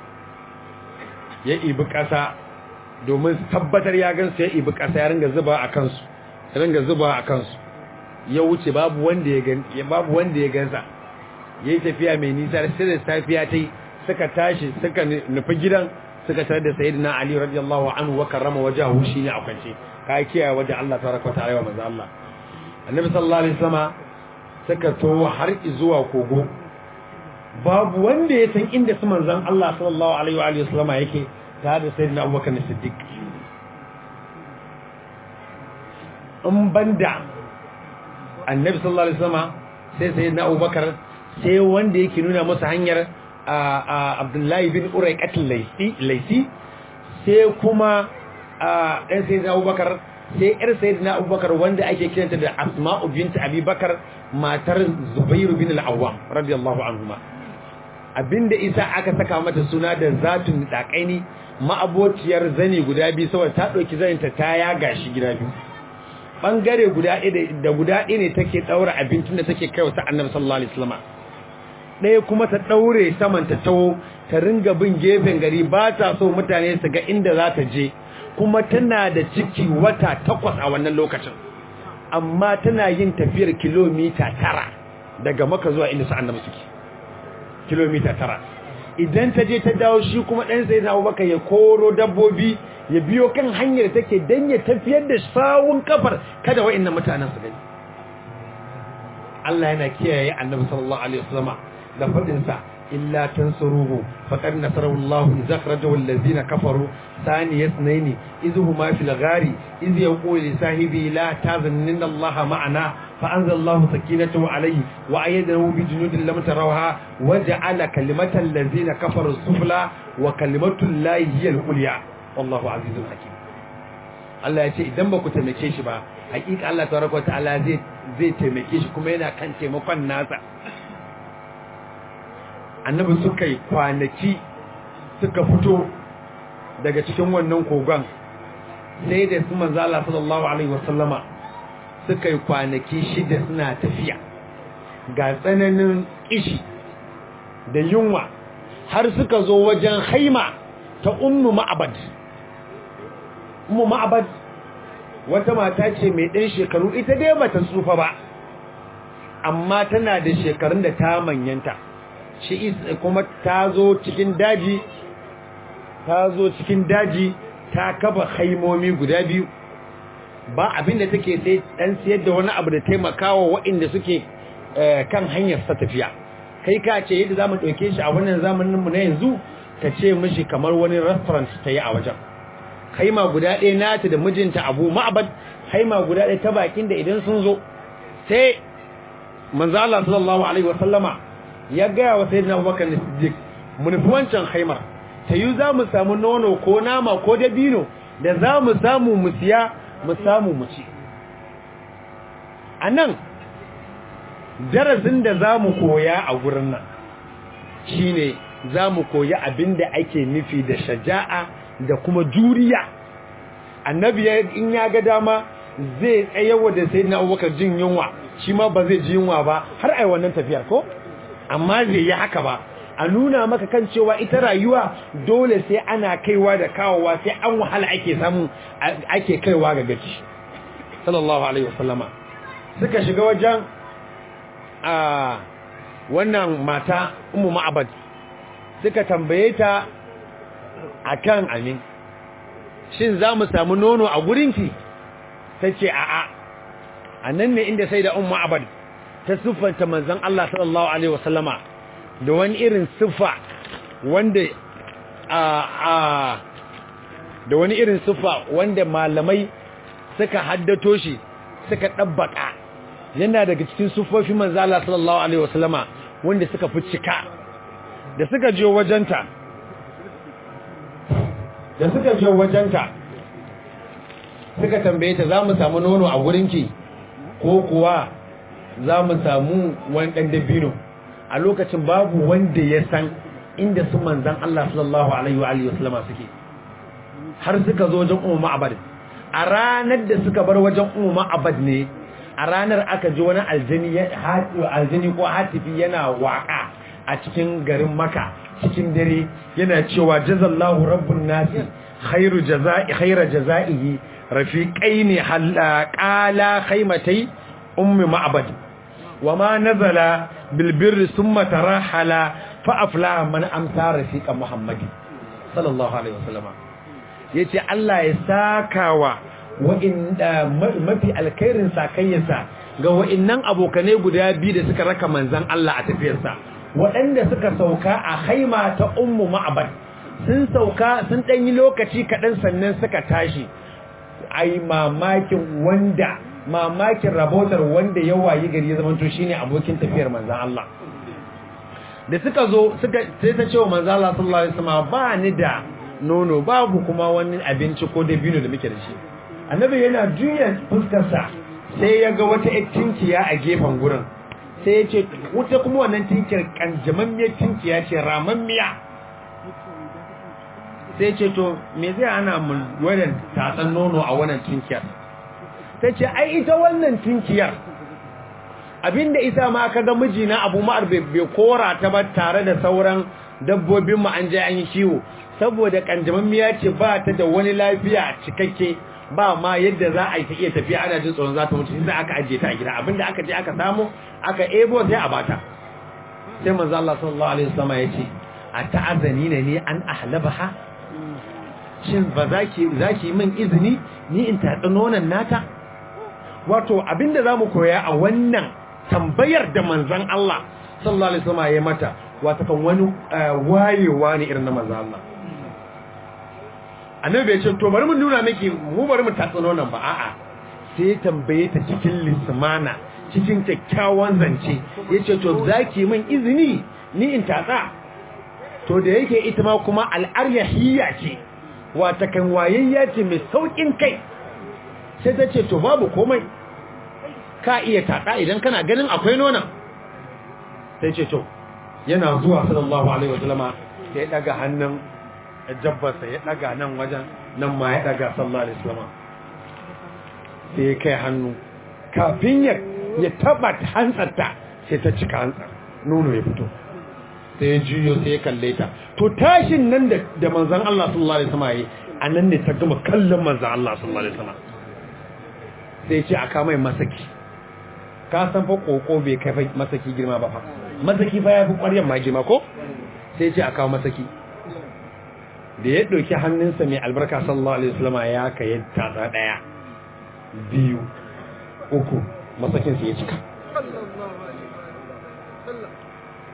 ya ibi ƙasa domin tabbatar ya gansu ya ibi ƙasa ya ringa zuba a kansu ya ringa zuba a kansu ya wuce babu wanda ya gan babu wanda ya gansa yayi tafiya mai nisa sai da safiya ta yi suka tashi suka nufi gidan suka tare da sayyidina ali radiyallahu anhu wa karrama wajahu shine a kwance ka kiyaye waje Allah tabaraka ta'ala wa manzo Allah annabi sallallahu alaihi wasallam suka to har zuwa kogo babu wanda ya san inda su manzon Allah sallallahu alaihi wa alihi wasallama yake tare da sayyidina Abubakar Siddiq in banda annabi sallallahu alaihi wasallam sai sayyidina Abubakar sai wanda yake nuna masa hanyar Abdullahi bin Uraiqatul Laisi sai kuma dan sayyidina Abubakar sai yar sayyidina Abubakar wanda ake kiranta da Asma'u bint Abi Bakar matar Zubairu bin al-Awwam radiyallahu anhuma abinda isa aka saka mata suna da zatun dakaini ma'abociyar zani guda biyu saboda ta dauki zaninta ta yaga shi gida biyu bangare guda ɗaya da guda ɗaya ne take daura abincin da take kaiwa ta Annabi sallallahu alaihi wasallam ɗaya kuma ta daure saman ta tawo ta ringa bin gefen gari ba ta so mutane su ga inda za ta je kuma tana da ciki wata takwas a wannan lokacin amma tana yin tafiyar kilomita tara daga maka zuwa inda su annabi suke kilomita tara idan ta je ta dawo shi kuma ɗan sai na abubakar ya koro dabbobi ya biyo kan hanyar take dan ya tafiyar da sawun kafar kada wa'annan mutanen su gani Allah yana kiyaye annabi sallallahu alaihi wasallama da fadin sa illa tansuruhu faqad nasarahu Allah idza akhrajahu allazina kafaru ثاني اثنين إذ هما في الغار إذ يقول لصاحبه لا تظن إن الله معنا فأنزل الله سكينته عليه وأيده بجنود لم تروها وجعل كلمة الذين كفروا السفلى وكلمة الله هي العليا والله عزيز حكيم Allah ya ce idan ba ku taimake shi ba hakika Allah tabaraka ta'ala zai zai taimake shi kuma yana kan taimakon nasa annabi suka yi kwanaki suka fito daga cikin wannan kogon sai da su manzo Allah sallallahu alaihi wasallama suka yi kwanaki shida suna tafiya ga tsananin kishi da yunwa har suka zo wajen haima ta ummu ma'abad ummu ma'abad wata mata ce mai ɗan shekaru ita dai bata tsufa ba amma tana da shekarun da ta manyanta shi kuma ta zo cikin daji ta zo cikin daji ta kaba haimomi guda biyu ba abinda take sai dan siyar da wani abu da taimakawa waɗanda suke kan hanyar sa tafiya kai ka ce yadda zamu dauke shi a wannan zamanin mu na yanzu ka ce mishi kamar wani restaurant ta yi a wajen haima guda ɗaya nata da mijinta Abu Ma'bad haima guda ɗaya ta bakin da idan sun zo sai manzo Allah sallallahu alaihi wasallama ya ga wa sayyidina Abubakar Siddiq mun fi wancan haimar ta yi za mu samu nono ko nama ko dabino da za mu samu mu siya mu samu mu ci a nan darasin da za mu koya a gurin nan shi ne za mu koya abin da ake nufi da shaja'a da kuma juriya annabi in ya ga dama zai tsayawa da sai na abubakar jin yunwa shi ma ba zai ji yunwa ba har ai wannan tafiyar ko amma zai yi haka ba a nuna maka kan cewa ita rayuwa dole sai ana kaiwa da kawowa sai an wahala ake samu ake kaiwa ga gaci sallallahu alaihi wasallama suka shiga wajen a wannan mata ummu ma'abad suka tambaye ta akan amin shin za mu samu nono a gurinki ta ce a'a a nan ne inda sai da ummu ma'abad ta siffanta manzon Allah sallallahu alaihi wasallama da wani irin siffa wanda a a da wani irin siffa wanda malamai suka haddato shi suka dabbaka yana daga cikin siffofin manzo Allah sallallahu alaihi wasallama wanda suka fi cika da suka je wajenta da suka je wajenta suka tambaye ta za mu samu nono a gurinki ko kuwa za mu samu wani ɗan dabino a lokacin babu wanda ya san inda su manzan Allah sallallahu alaihi wa alihi wasallama suke har suka zo wajen ummu ma'abad a ranar da suka bar wajen ummu ma'abad ne a ranar aka ji wani aljini aljini ko hatifi yana waka a cikin garin maka cikin dare yana cewa jazallahu rabbun nasi khairu jazai khaira jazaihi rafiqaini qala khaymatai ummi ma'bad wama nazala bil birri thumma tarahala fa afla man amsa rafiqa muhammad sallallahu alaihi wasallam yace Allah ya sakawa wa'inda mafi alkhairin sakayyarsa ga wa'innan abokanai guda biyu da suka raka manzan Allah a tafiyarsa waɗanda suka sauka a haima ta ummu ma'abad sun sauka sun ɗan yi lokaci kaɗan sannan suka tashi ai mamakin wanda mamakin rabotar wanda ya wayi gari ya zamanto shine abokin tafiyar manzan Allah da suka zo suka sai ta ce wa manzan Allah sallallahu alaihi wasallam ba ni da nono babu kuma wani abinci ko dabino da muke da shi annabi yana juya fuskarsa sai ya ga wata tinkiya a gefen gurin sai ya ce wuta kuma wannan tinkiyar kanjamammiyar tinkiya ce ramammiya sai ce to me zai ana mu wannan tatsan nono a wannan tinkiyar ta ce ai ita wannan tinkiyar abinda isa ma aka ga mijina abu ma'ar bai kora ta ba tare da sauran dabbobin mu an je an yi kiwo saboda kanjamammiya ce ba ta da wani lafiya cikakke ba ma yadda za a yi ta iya tafiya ana jin tsoron za ta mutu sai aka ajiye ta a gida abinda aka je aka samu aka ebo sai a bata sai manzo Allah sallallahu alaihi wasallam ya ce a ta'azani ne ni an ahlabaha shin ba zaki zaki min izini ni in tatsi nonon nata wato abinda zamu koya a wannan tambayar da manzon Allah sallallahu alaihi wasallam ya mata wato kan wani wayewa ne irin na manzon Allah annabi bai ce to bari mu nuna miki mu bari mu tatsi nonon ba a'a sai tambaye ta cikin lismana cikin kyakkyawan zance yace to zaki min izini ni in tatsa to da yake ita ma kuma al'aryahiyya ce wata kan wayayya ce mai saukin kai sai ta ce to babu komai ka iya tatsa idan kana ganin akwai nonon sai ce to yana zuwa sallallahu alaihi wasallama sai ya daga hannun jabbarsa ya daga nan wajen nan ma ya daga sallallahu alaihi wasallam sai ya kai hannu kafin ya ya taba hantsarta sai ta cika hantsar nono ya fito sai ya juyo sai ya kalle ta to tashin nan da da manzon Allah sallallahu alaihi wasallam yi anan ne ta gama kallon manzon Allah sallallahu alaihi wasallam sai ya ce aka mai masaki ka san fa koko bai kai fa masaki girma ba fa masaki fa ya fi ƙwaryan ma girma ko sai ya ce aka masaki da ya ɗauki hannunsa mai albarka sallallahu alaihi wasallam ya ka ya tatsa ɗaya biyu uku masakinsa ya cika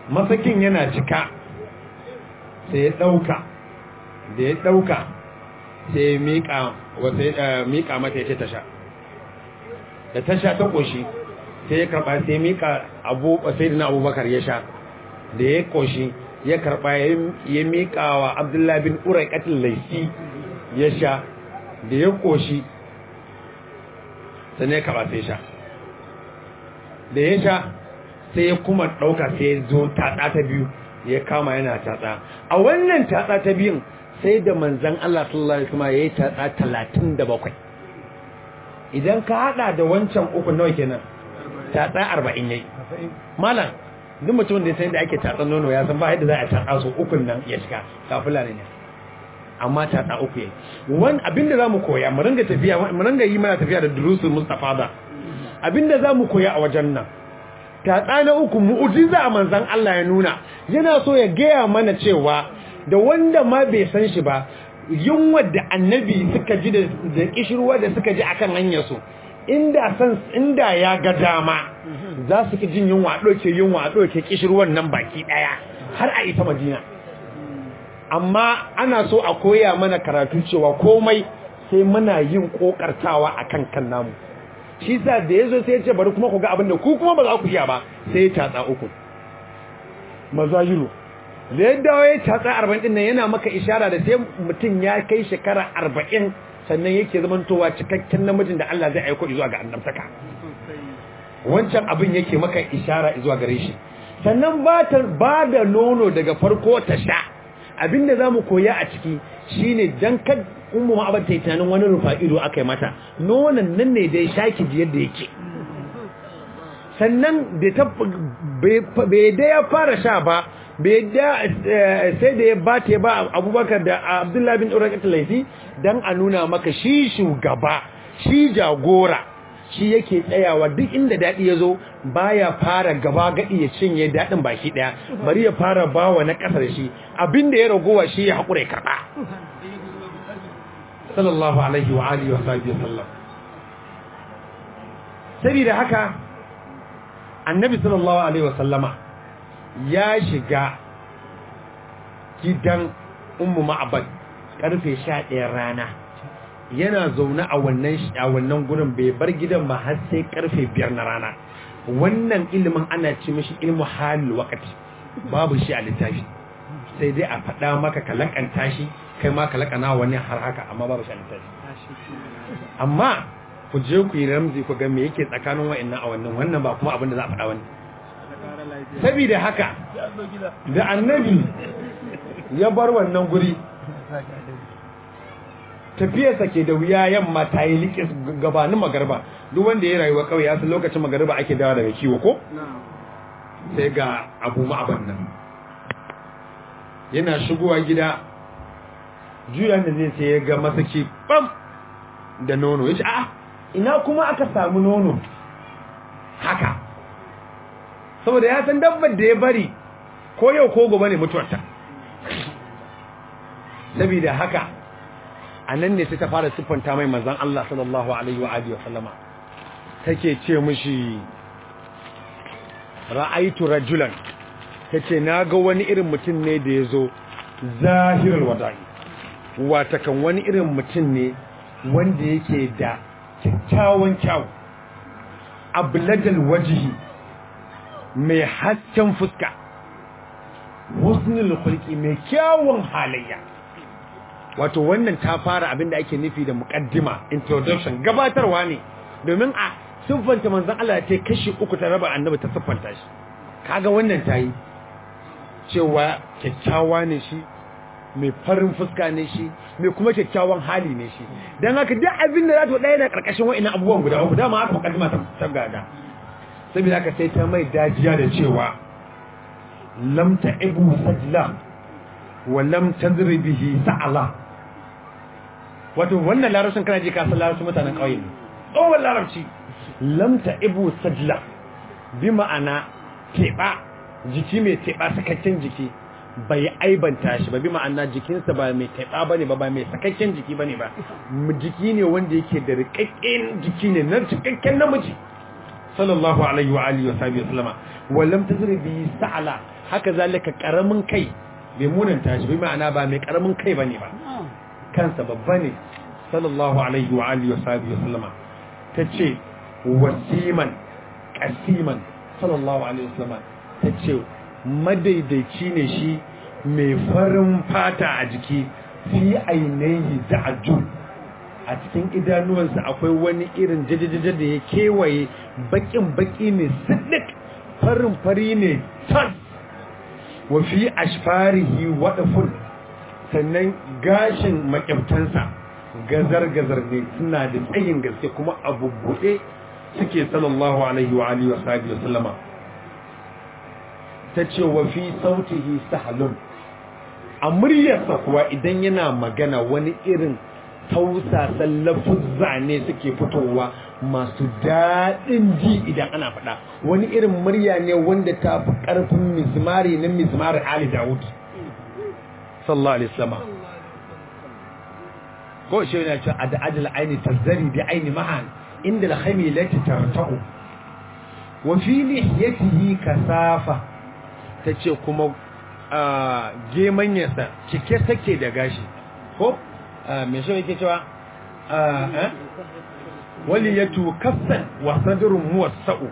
masakin yana cika sai ya ɗauka da ya ɗauka sai ya miƙa mata ya ce tasha da tasha ta ƙoshi sai ya karɓa sai ya miƙa abu sai da na abubakar ya sha da ya ƙoshi ya karɓa ya miƙa wa abdullahi bin urai ƙatin laifi ya sha da ya ƙoshi sai ya karɓa sai sha da ya sha sai ya kuma ɗauka sai ya zo tatsa ta biyu ya kama yana tatsa a wannan tatsa ta biyun sai da manzan Allah sallallahu alaihi wasallam yayi tatsa 37 idan ka hada da wancan uku nawa kenan tatsa 40 yayi malam duk mutum da ya san da ake tatsan nono ya san ba yadda za a tatsa su ukun nan ya shiga kafula ne amma tatsa uku yayi wani abinda zamu koya mu ringa tafiya mu ringa yi mana tafiya da durusul mustafa da abinda zamu koya a wajen nan tatsa na uku mu'ujiza a manzan Allah ya nuna yana so ya gaya mana cewa da wanda ma bai san shi ba yunwar da annabi suka ji da kishirwa da suka ji akan hanyar su inda san inda ya ga dama za su ki jin yunwa doke yunwa doke kishirwan nan baki daya har a ita Madina amma ana so a koya mana karatu cewa komai sai muna yin kokartawa akan kan namu shi sa da yazo sai ya ce bari kuma ku ga abin da ku kuma ba za ku iya ba sai ya tatsa uku mazayiru da ya dawo ya tatsa arba'in din nan yana maka ishara da sai mutum ya kai shekara arba'in sannan yake zamantowa cikakken namijin da Allah zai aiko zuwa ga annabtaka wancan abin yake maka ishara zuwa gare shi sannan ba ta ba da nono daga farko ta sha abinda zamu koya a ciki shine dan kad ummu ma abata tunanin wani rufa ido akai mata nonon nan ne dai shaki ji yadda yake sannan da ta bai da ya fara sha ba bai da sai da ya bata ba abubakar da abdullahi bin urakat laifi dan a nuna maka shi shugaba shi jagora shi yake tsayawa duk inda daɗi ya zo baya fara gaba gaɗi ya cinye daɗin baki ɗaya bari ya fara bawa na ƙasar shi abinda ya ragowa shi ya haƙura ya karɓa sallallahu alaihi wa alihi wa sahbihi sallam saboda haka annabi sallallahu alaihi wa sallama ya shiga gidan ummu ma'abad karfe 11 rana yana zaune a wannan a wannan gurin bai bar gidan ba har sai karfe 5 na rana wannan ilimin ana ci mishi ilmu halil waqti babu shi a littafi sai dai a faɗa maka ka lakanta shi kai ma ka lakana wani har haka amma babu shi a littafi amma ku je ku yi ramzi ku ga me yake tsakanin wa'annan a wannan wannan ba kuma abin da za a faɗa wani saboda haka da annabi ya bar wannan guri tafiyarsa ke da wuya yamma ta yi likis gabanin magarba duk wanda ya rayuwa kawai ya san lokacin magarba ake dawa daga kiwo ko sai ga abu ma'aban nan yana shigowa gida juya da zai sai ya ga masaki bam da nono ya ce a ina kuma aka samu nono haka saboda ya san dabbar da ya bari ko yau ko gobe ne mutuwarta saboda haka a nan ne sai ta fara siffanta mai manzan Allah sallallahu alaihi wa alihi wa sallama take ce mishi ra'aitu rajulan tace naga wani irin mutum ne da yazo zahirul wada'i wata kan wani irin mutum ne wanda yake da kyakkyawan kyau abladal wajhi mai hasken fuska husnul khulqi mai kyawun halayya wato wannan ta fara abinda ake nufi da muqaddima introduction gabatarwa ne domin a siffanta manzon Allah ta kashi uku ta raba annabi ta siffanta shi kaga wannan tayi cewa kyakkyawa ne shi mai farin fuska ne shi mai kuma kyakkyawan hali ne shi dan haka duk abin da za ta daya na karkashin wa'annan abubuwan guda uku dama aka muqaddima ta sabgada saboda haka sai ta mai dajiya da cewa lam ta'ibu sajla wa lam tadri bihi sa'ala wato wannan larabcin kana ji ka san larabcin mutanen kauye ne tsohon larabci lam ta'ibu sajla bi ma'ana teba jiki mai teba sakakken jiki bai aibanta shi ba bi ma'ana jikinsa ba mai teba bane ba ba mai sakakken jiki bane ba jiki ne wanda yake da rikakken jiki ne na cikakken namiji sallallahu alaihi wa alihi wa sahbihi wasallama wallam tazri bi sa'ala haka zalika karamin kai bai munanta shi bai ma'ana ba mai karamin kai bane ba kansa babba ne sallallahu alaihi wa alihi wa sahbihi wa sallama tace wasiman qasiman sallallahu alaihi wa sallama tace madaidaici ne shi mai farin fata a jiki fi ainihi za'ajun a cikin idanuwansa akwai wani irin jajajaja da ya kewaye bakin baki ne siddik farin fari ne tas wa fi ashfarihi wadafun sannan gashin makyabtansa gazar-gazar ne suna da tsayin gaske kuma abu buɗe suke sallallahu alaihi wa alihi wa sahbihi wa sallama ta ce wa fi sautihi sahalun a muryarsa kuwa idan yana magana wani irin tausasan lafuzza ne suke fitowa masu daɗin ji idan ana faɗa wani irin murya ne wanda ta fi ƙarfin mizmari na mizmari Ali Dawud sallallahu alaihi wasallam ko shi yana cewa ad ajal aini tazari bi aini mahan inda al-khaymi lati tartahu wa fi lihyatihi kasafa tace kuma gemanyarsa cike take da gashi ko me shi yake cewa wali ya tukassan wa sadrun muwassa'u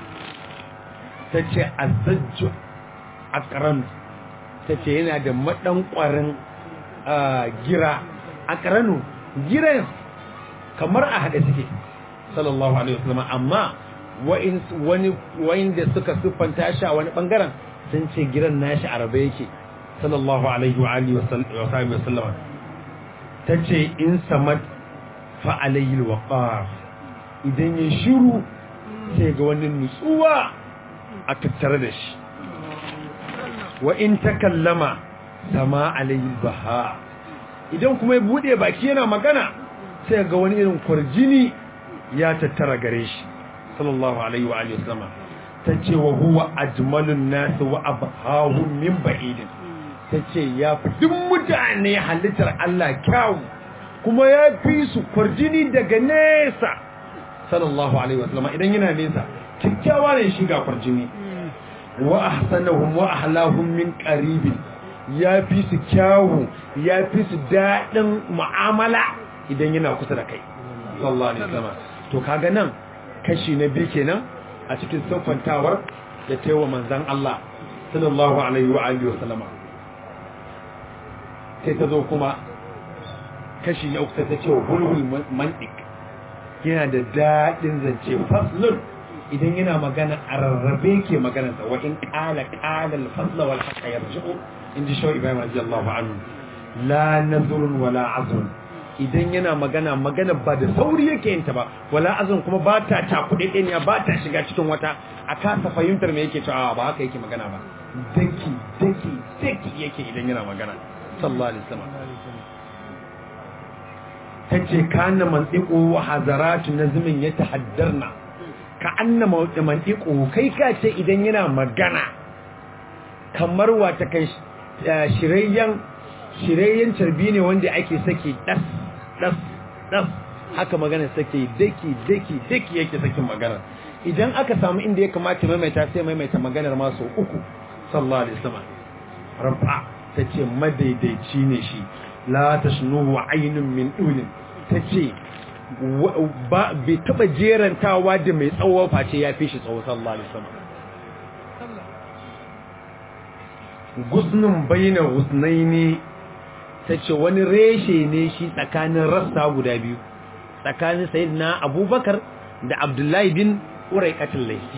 tace azajju aqran tace yana da madan kwarin gira aqranu giran kamar a hade suke sallallahu alaihi wasallam amma wa'in wani wa'in da suka siffanta shi a wani bangaren sun ce giran nashi arabe yake sallallahu alaihi wa alihi wa sallam ta ce in samad fa'alayil waƙar idan ya shiru sai ga wani nutsuwa a tattare da shi wa in ta kallama sama alayil baha idan kuma ya buɗe baki yana magana sai ga wani irin kwarjini ya tattara gare shi sallallahu alaihi wa alihi wasallama ta ce wa huwa ajmalun nasu wa abhahum min ba'idin ta ce ya fi duk mutane halittar Allah kyawu kuma ya fi su kwarjini daga nesa sallallahu alaihi wasallam idan yana nesa kyakkyawa ne shi ga kwarjini wa ahsanahum wa ahlahum min qaribin ya fi su kyawu ya fi su daɗin mu'amala idan yana kusa da kai sallallahu alaihi wasallam to kaga nan kashi na biyu kenan a cikin siffantawar da taiwa manzan Allah sallallahu alaihi wa alihi wasallama sai ta zo kuma kashi na uku ta ce hulhul mantik yana da daɗin zance faslun idan yana magana a rarrabe ke maganarsa wa in ƙala ƙala alfasla wal haqqa yarji'u in ji shawai ibrahim radiyallahu anhu la nazrun wala azrun idan yana magana magana ba da sauri yake yin ta ba wala azrun kuma ba ta takuɗe ɗaya ba ta shiga cikin wata a kasa fahimtar me yake cewa ba haka yake magana ba daki daki daki yake idan yana magana sallallahu alaihi wasallam tace kana mantiqu wa hazaratu nazmin yatahaddarna ka anna mantiqu kai ka ce idan yana magana kamar wata kai shirayyan shirayyan tarbi ne wanda ake saki das das das haka magana sake daki daki daki yake sakin magana idan aka samu inda ya kamata maimaita sai maimaita maganar ma sau uku sallallahu alaihi wasallam rabba ta ce madaidaici ne shi la tashnuhu aynun min dulin ta ce bai taba jerantawa da mai tsawo face ya fi shi tsawo sallallahu alaihi wasallam gusnun baina husnaini ta ce wani reshe ne shi tsakanin rassa guda biyu tsakanin sayyidina abubakar da abdullahi bin uraikatul laifi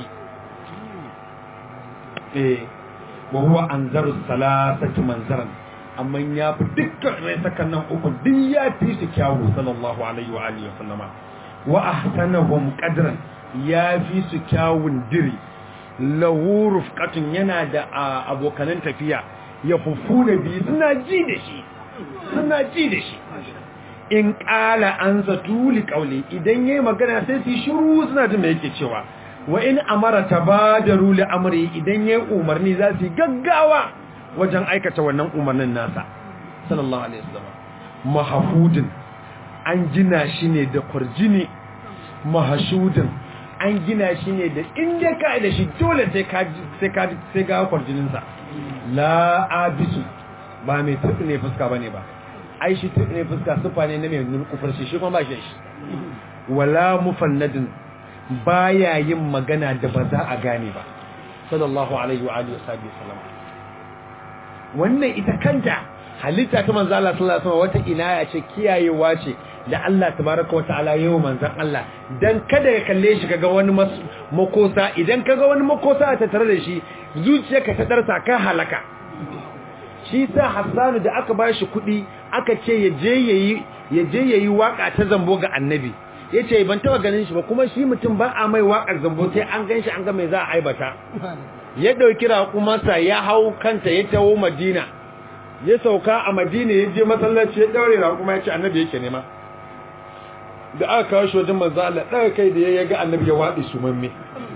eh wa huwa anzaru salasati manzaran amma ya fi dukkan raisakan nan uku duk ya fi su kyawu sallallahu alaihi wa alihi wa sallama wa ahsanahum qadran ya fi su kyawun diri lahu rufqatun yana da abokanan tafiya ya fufu da bi suna ji da shi suna ji da shi in ƙala an zatu li ƙauli idan yayi magana sai su shiru suna jin me yake cewa wa in amara tabadaru li amri idan yayi umarni za su gaggawa wajen aikata wannan umarnin nasa sallallahu alaihi wasallam mahfudin an gina shi ne da kurjini mahashudin an gina shi ne da inda ka da shi dole sai ka sai ka sai ga kwarjinin sa la abisu ba mai tudu ne fuska bane ba ai shi tudu ne fuska sufa ne na mai nurkufar shi shi kuma ba shi shi wala mufannadin baya yin magana da ba za a gane ba sallallahu alaihi wa alihi wasallam wannan ita kanta halitta ta manzo Allah sallallahu alaihi wasallam wata inaya ce kiyayewa ce da Allah tabaraka wataala yayin manzon Allah dan kada ya kalle shi kaga wani makosa idan kaga wani makosa a tattare da shi zuciyarka ta darsa ka halaka shi sa Hassanu da aka ba shi kuɗi aka ce ya je yayi ya je yayi waka ta zambo ga annabi yace ban taba ganin shi ba kuma shi mutum ba a mai wakar zambo sai an ganshi an ga mai za a aibata ya dauki raƙumarsa ya hau kanta ya tawo Madina ya sauka a Madina ya je masallaci ya daure raƙuma ya ce annabi yake nema da aka kawo shi wajen manzo Allah daga kai da ya ga annabi ya wadi su mamme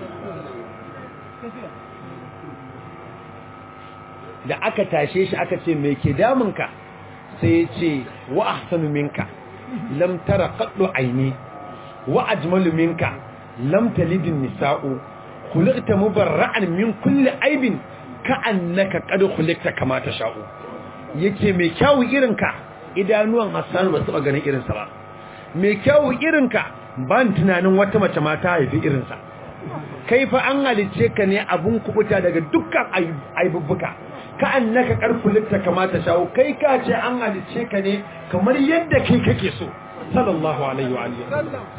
da aka tashe shi aka ce me ke damunka sai ya ce wa ahsanu minka lam tara qaddu aini wa ajmalu minka lam talidin nisa'u khuliqta mubarra'an min kulli aibin ka'annaka qad khuliqta kama tasha'u yake mai kyawu irinka idanuwan Hassan ba su taba ganin irinsa ba mai kyawu irinka ban tunanin wata mace ma ta haifi irinsa kai fa an halice ka ne abun kubuta daga dukkan aibubbuka ka annaka karfulitta kamata shawo kai ka ce an halice ka ne kamar yadda kai kake so sallallahu alaihi wa alihi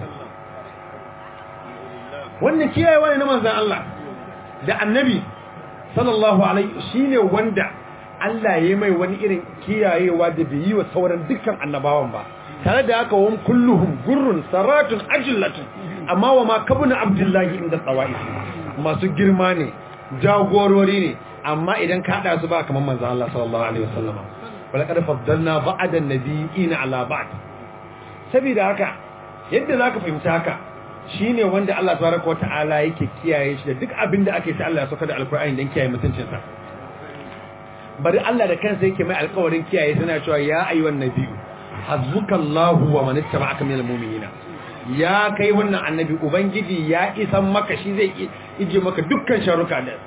wannan kiyayewa ne na manzon Allah da annabi sallallahu alaihi shine wanda Allah ya mai wani irin kiyayewa da bai yi wa sauran dukkan annabawan ba tare da haka wani kulluhum gurrun saratun ajillatun amma wa ma kabuna abdullahi inda tsawa'is masu girma ne jagorori ne amma idan ka hada su ba kamar manzo Allah sallallahu alaihi wasallam wala kad faddalna ba'da nabiyina ala ba'd saboda haka yadda zaka fahimta haka shine wanda Allah tabaraka wataala yake kiyaye shi da duk abin da ake sai Allah ya saka da alqur'ani dan kiyaye mutuncinsa bari Allah da kansa yake mai alƙawarin kiyaye tana cewa ya ayyuhan nabiyyu hazzukallahu wa man ittaba'aka minal mu'minina ya kai wannan annabi ubangiji ya isan maka shi zai ije maka dukkan sharuka da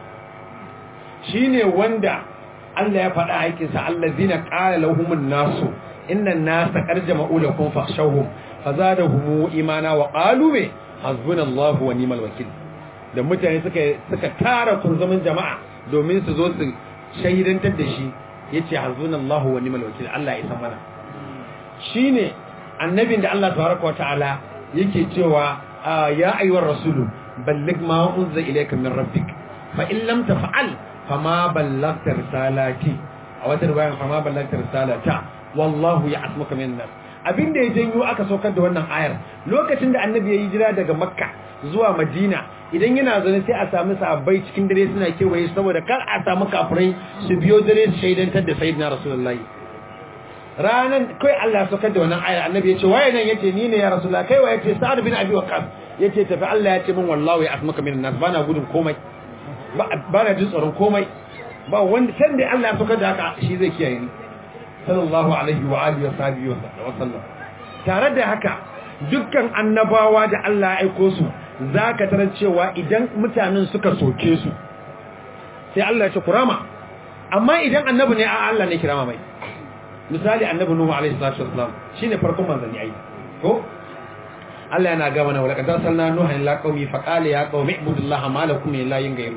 shine wanda Allah ya faɗa aikin sa allazina qala lahumun nasu innan nasa qad jama'u lakum fakhshawhum fazadahum imana wa qalu me hasbunallahu wa ni'mal wakil da mutane suka suka tara kunzumin jama'a domin su zo su shahidantar da shi yace hasbunallahu wa ni'mal wakil Allah ya san mana shine annabin da Allah tabaraka wa ta'ala yake cewa ya ayyuhar rasulu balligh ma unzila ilayka min rabbik fa in lam taf'al fama ballagta risalati a wata riwaya fama ballagta risalata wallahu ya'asmuka min nas abinda ya janyo aka saukar da wannan ayar lokacin da annabi ya yi jira daga makka zuwa madina idan yana zaune sai a sami sahabbai cikin dare suna kewaye saboda kar a samu kafirai su biyo dare su shaidantar da sayyidina rasulullahi ranan kai Allah saukar da wannan ayar annabi ya ce waye nan yace ni ne ya rasulullah kai waye ce sa'ad bin abi waqas yace tafi Allah ya ce min wallahi asmaka min nas bana gudun komai bana jin tsoron komai ba wanda san da Allah ya saukar da haka shi zai kiyaye ni sallallahu alaihi wa alihi wa sahbihi wa sallam tare da haka dukkan annabawa da Allah ya aiko su zaka tarar cewa idan mutanen suka soke su sai Allah ya ce kurama amma idan annabi ne a Allah ne kirama mai misali annabi nuhu alaihi salatu wassalam shine farkon manzanni ai ko Allah yana ga mana wala kadar salna nuha ila qaumi fa qala ya qaumi ibudullaha ma lakum min ilahin ghayru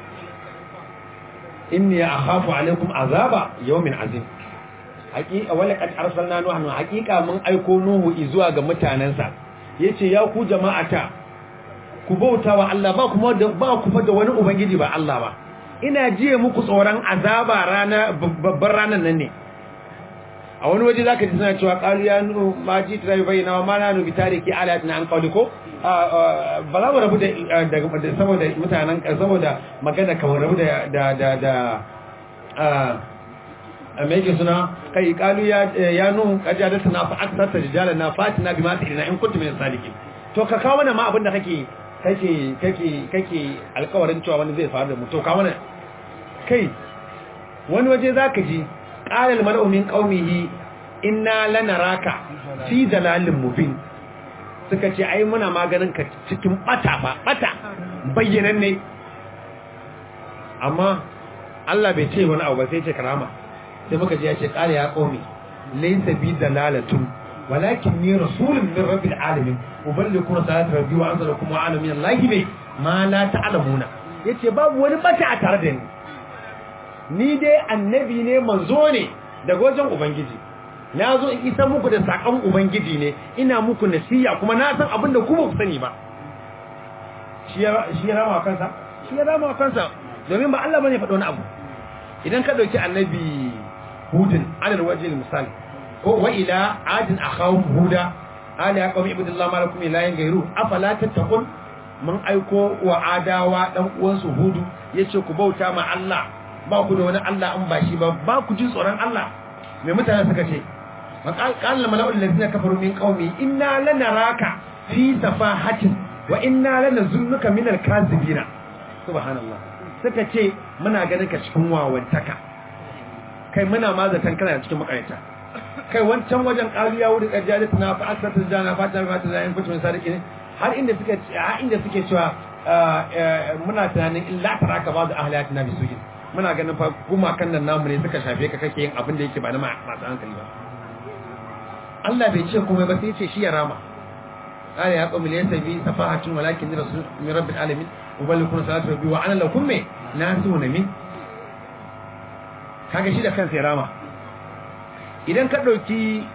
inni akhafu alaikum azaba yawmin azim haqiqa wala kad arsalna nuha haqiqa mun aiko nuhu zuwa ga mutanansa yace ya ku jama'ata ku bautawa Allah ba kuma da ba ku da wani ubangiji ba Allah ba ina jiye muku tsoron azaba rana babbar ranan nan ne a wani waje zaka ji suna cewa qalu ya nu ma ji ta bayyana wa ma nanu bi tariki alatina an qawli ko ba za mu rabu da saboda mutanen saboda magana kamar rabu da da da da a me yake suna kai qalu ya ya nu qajadatu na fa aksata rijalana fatina bima ta'ina in kuntum min salikin to ka kawo mana ma abinda kake kake kake kake alƙawarin cewa wani zai faru da mu to ka mana kai wani waje zaka ji قال المرء من قومه إنا لنراك في دلال مبين suka ce ai muna maganin ka cikin bata ba bata bayyanan ne amma Allah bai ce wani abu ba sai ce karama sai muka ji ya ce qala ya qaumi laysa bi dalalatun walakin ni rasulun min rabbil alamin uballiku risalati rabbi wa anzalakum wa ana min allahi bi ma la ta'lamuna yace babu wani bata a tare da ni ni dai annabi ne manzo ne daga wajen ubangiji na zo in isa muku da sakon ubangiji ne ina muku nasiya kuma na san abin da ku ba ku sani ba shi ya rama kansa shi ya rama kansa domin ba Allah bane faɗo wani abu idan ka dauki annabi hudin alal wajhi misali ko wa ila adin akhawum huda ala ya qawmi ibudillah ma lakum ilahin gairu afala tattaqun mun aiko wa adawa dan uwansu hudu yace ku bauta ma Allah ba ku da wani Allah an ba shi ba ba ku ji tsoron Allah me mutane suka ce qala mala'ul ladina kafaru min qaumi inna lanaraka fi safahatin wa inna lanazunnuka min al-kazibina subhanallah suka ce muna ganin ka cikin wawantaka kai muna ma zaton kana cikin makarita kai wancan wajen ƙariya wuri ƙarjali tana fa aksata jana fata fata da yan kucin sadiki ne har inda suke har inda suke cewa muna tunanin illa taraka ba da ahliyatina bisuin muna ganin fa kuma kan nan namu ne suka shafe ka kake yin abin da yake ba na masu hankali ba Allah bai ce komai ba sai ce shi ya rama قال يا قوم ليس بي سفاهة ولكن رسول من رب العالمين وبلغكم صلاة ربي وأنا لكم ناسون من kaga shi da kansa ya rama idan ka ɗauki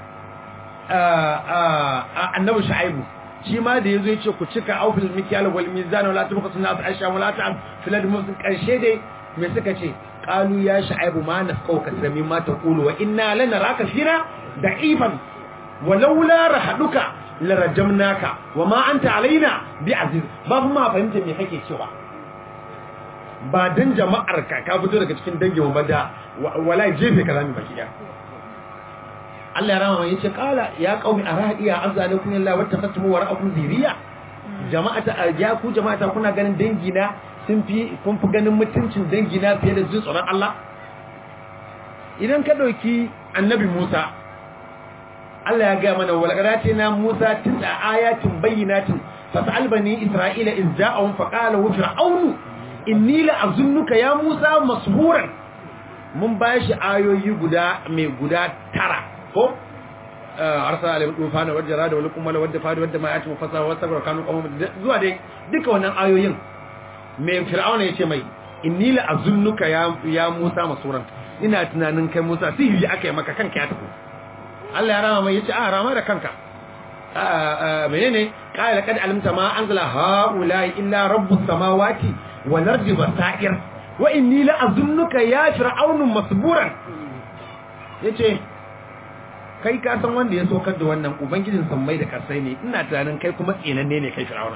annabi shu'aibu shi ma da yazo yace ku cika aufil mikyal wal mizan wala tubqasu nas aisha wala ta'am fil musin karshe dai me suka ce qalu ya shu'aibu ma nafqau kasrami ma taqulu wa inna lanaraka fina da'ifan walaula rahaduka larajamnaka wa ma anta alaina bi aziz ba ma fahimta me kake cewa ba dan jama'ar ka ka fito daga cikin dangin ba da wallahi jefe ka zami baki Allah ya rama mai yace kala ya qaumi aradiya azalakum illa wattaqatum wa ra'akum ziriya jama'ata ya ku jama'ata kuna ganin dangina sun fi kun fi ganin mutuncin dangina fiye da jin tsoron Allah idan ka dauki annabi Musa Allah ya gaya mana walaqadati na Musa tis'a ayatin bayyinatin fas'al bani Isra'ila iz ja'ahum faqala wa fir'aunu inni la azunnuka ya Musa masburan mun bashi ayoyi guda mai guda tara ko arsala alayhi tufana wa jarada wa lakum wala wadda fadi wadda ma yati mufasa wa sabra kanu qawm zuwa dai duka wannan ayoyin mai fir'auna yace mai inni la azunnuka ya ya Musa masburan ina tunanin kai Musa sihiri akai maka kanka ya tafi Allah ya rama mai yace a rama da kanka menene qala kad alimta ma anzala haula illa rabbus samawati wal ardi basair wa inni la azunnuka ya fir'aunu masburan yace kai ka san wanda ya sokar da wannan ubangijin sammai da kasai ne ina tunanin kai kuma tsinanne ne kai fir'auna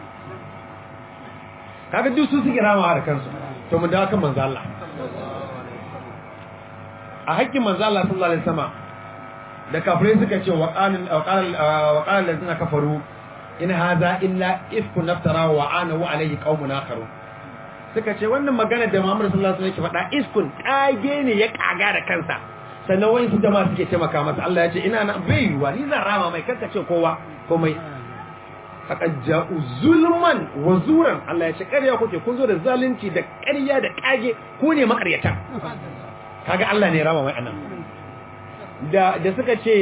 kaga duk su suke ramawa da kansu to mu dawo kan manzo Allah a hakkin manzo Allah sallallahu alaihi wasallam da kafirai suka ce wa qalan wa qalan wa qalan ladina kafaru in hadha illa ifku naftara wa ana wa alayhi qaumun akharun suka ce wannan magana da Muhammad sallallahu alaihi wasallam yake faɗa iskun kage ne ya kaga da kansa sannan wani su jama'a suke taimaka masa Allah ya ce ina na bai yiwa ni zan rama mai kanka ce kowa komai faqad ja'u zulman wa zuran Allah ya ce ƙarya kuke kun zo da zalunci da ƙarya da kage ku ne makaryata kaga Allah ne rama mai anan da da suka ce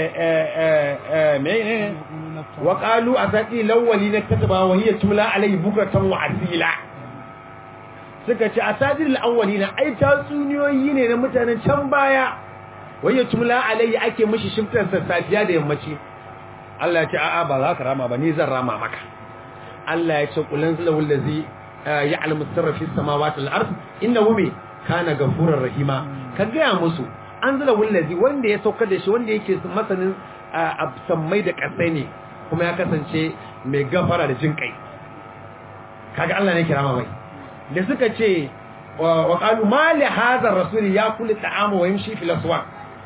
menene wa qalu asati lawwali na kataba wa hiya tula alayhi bukratan wa asila suka ce asati alawwalina ai tatsuniyoyi ne na mutanen can baya wa hiya tula alayhi ake mishi shiftar safiya da yammaci Allah ya ce a'a ba za ka rama ba ni zan rama maka Allah ya ce kulan zalawul ladzi ya'lamu sirra fis samawati wal ard innahu kana ghafurur rahima ka ga musu an zala wallazi wanda ya saukar da shi wanda yake masanin sammai da kasai ne kuma ya kasance mai gafara da jin kai kaga Allah ne kirama mai da suka ce wa qalu ma li hadha ar-rasul yakulu ta'ama wa yamshi fil aswaq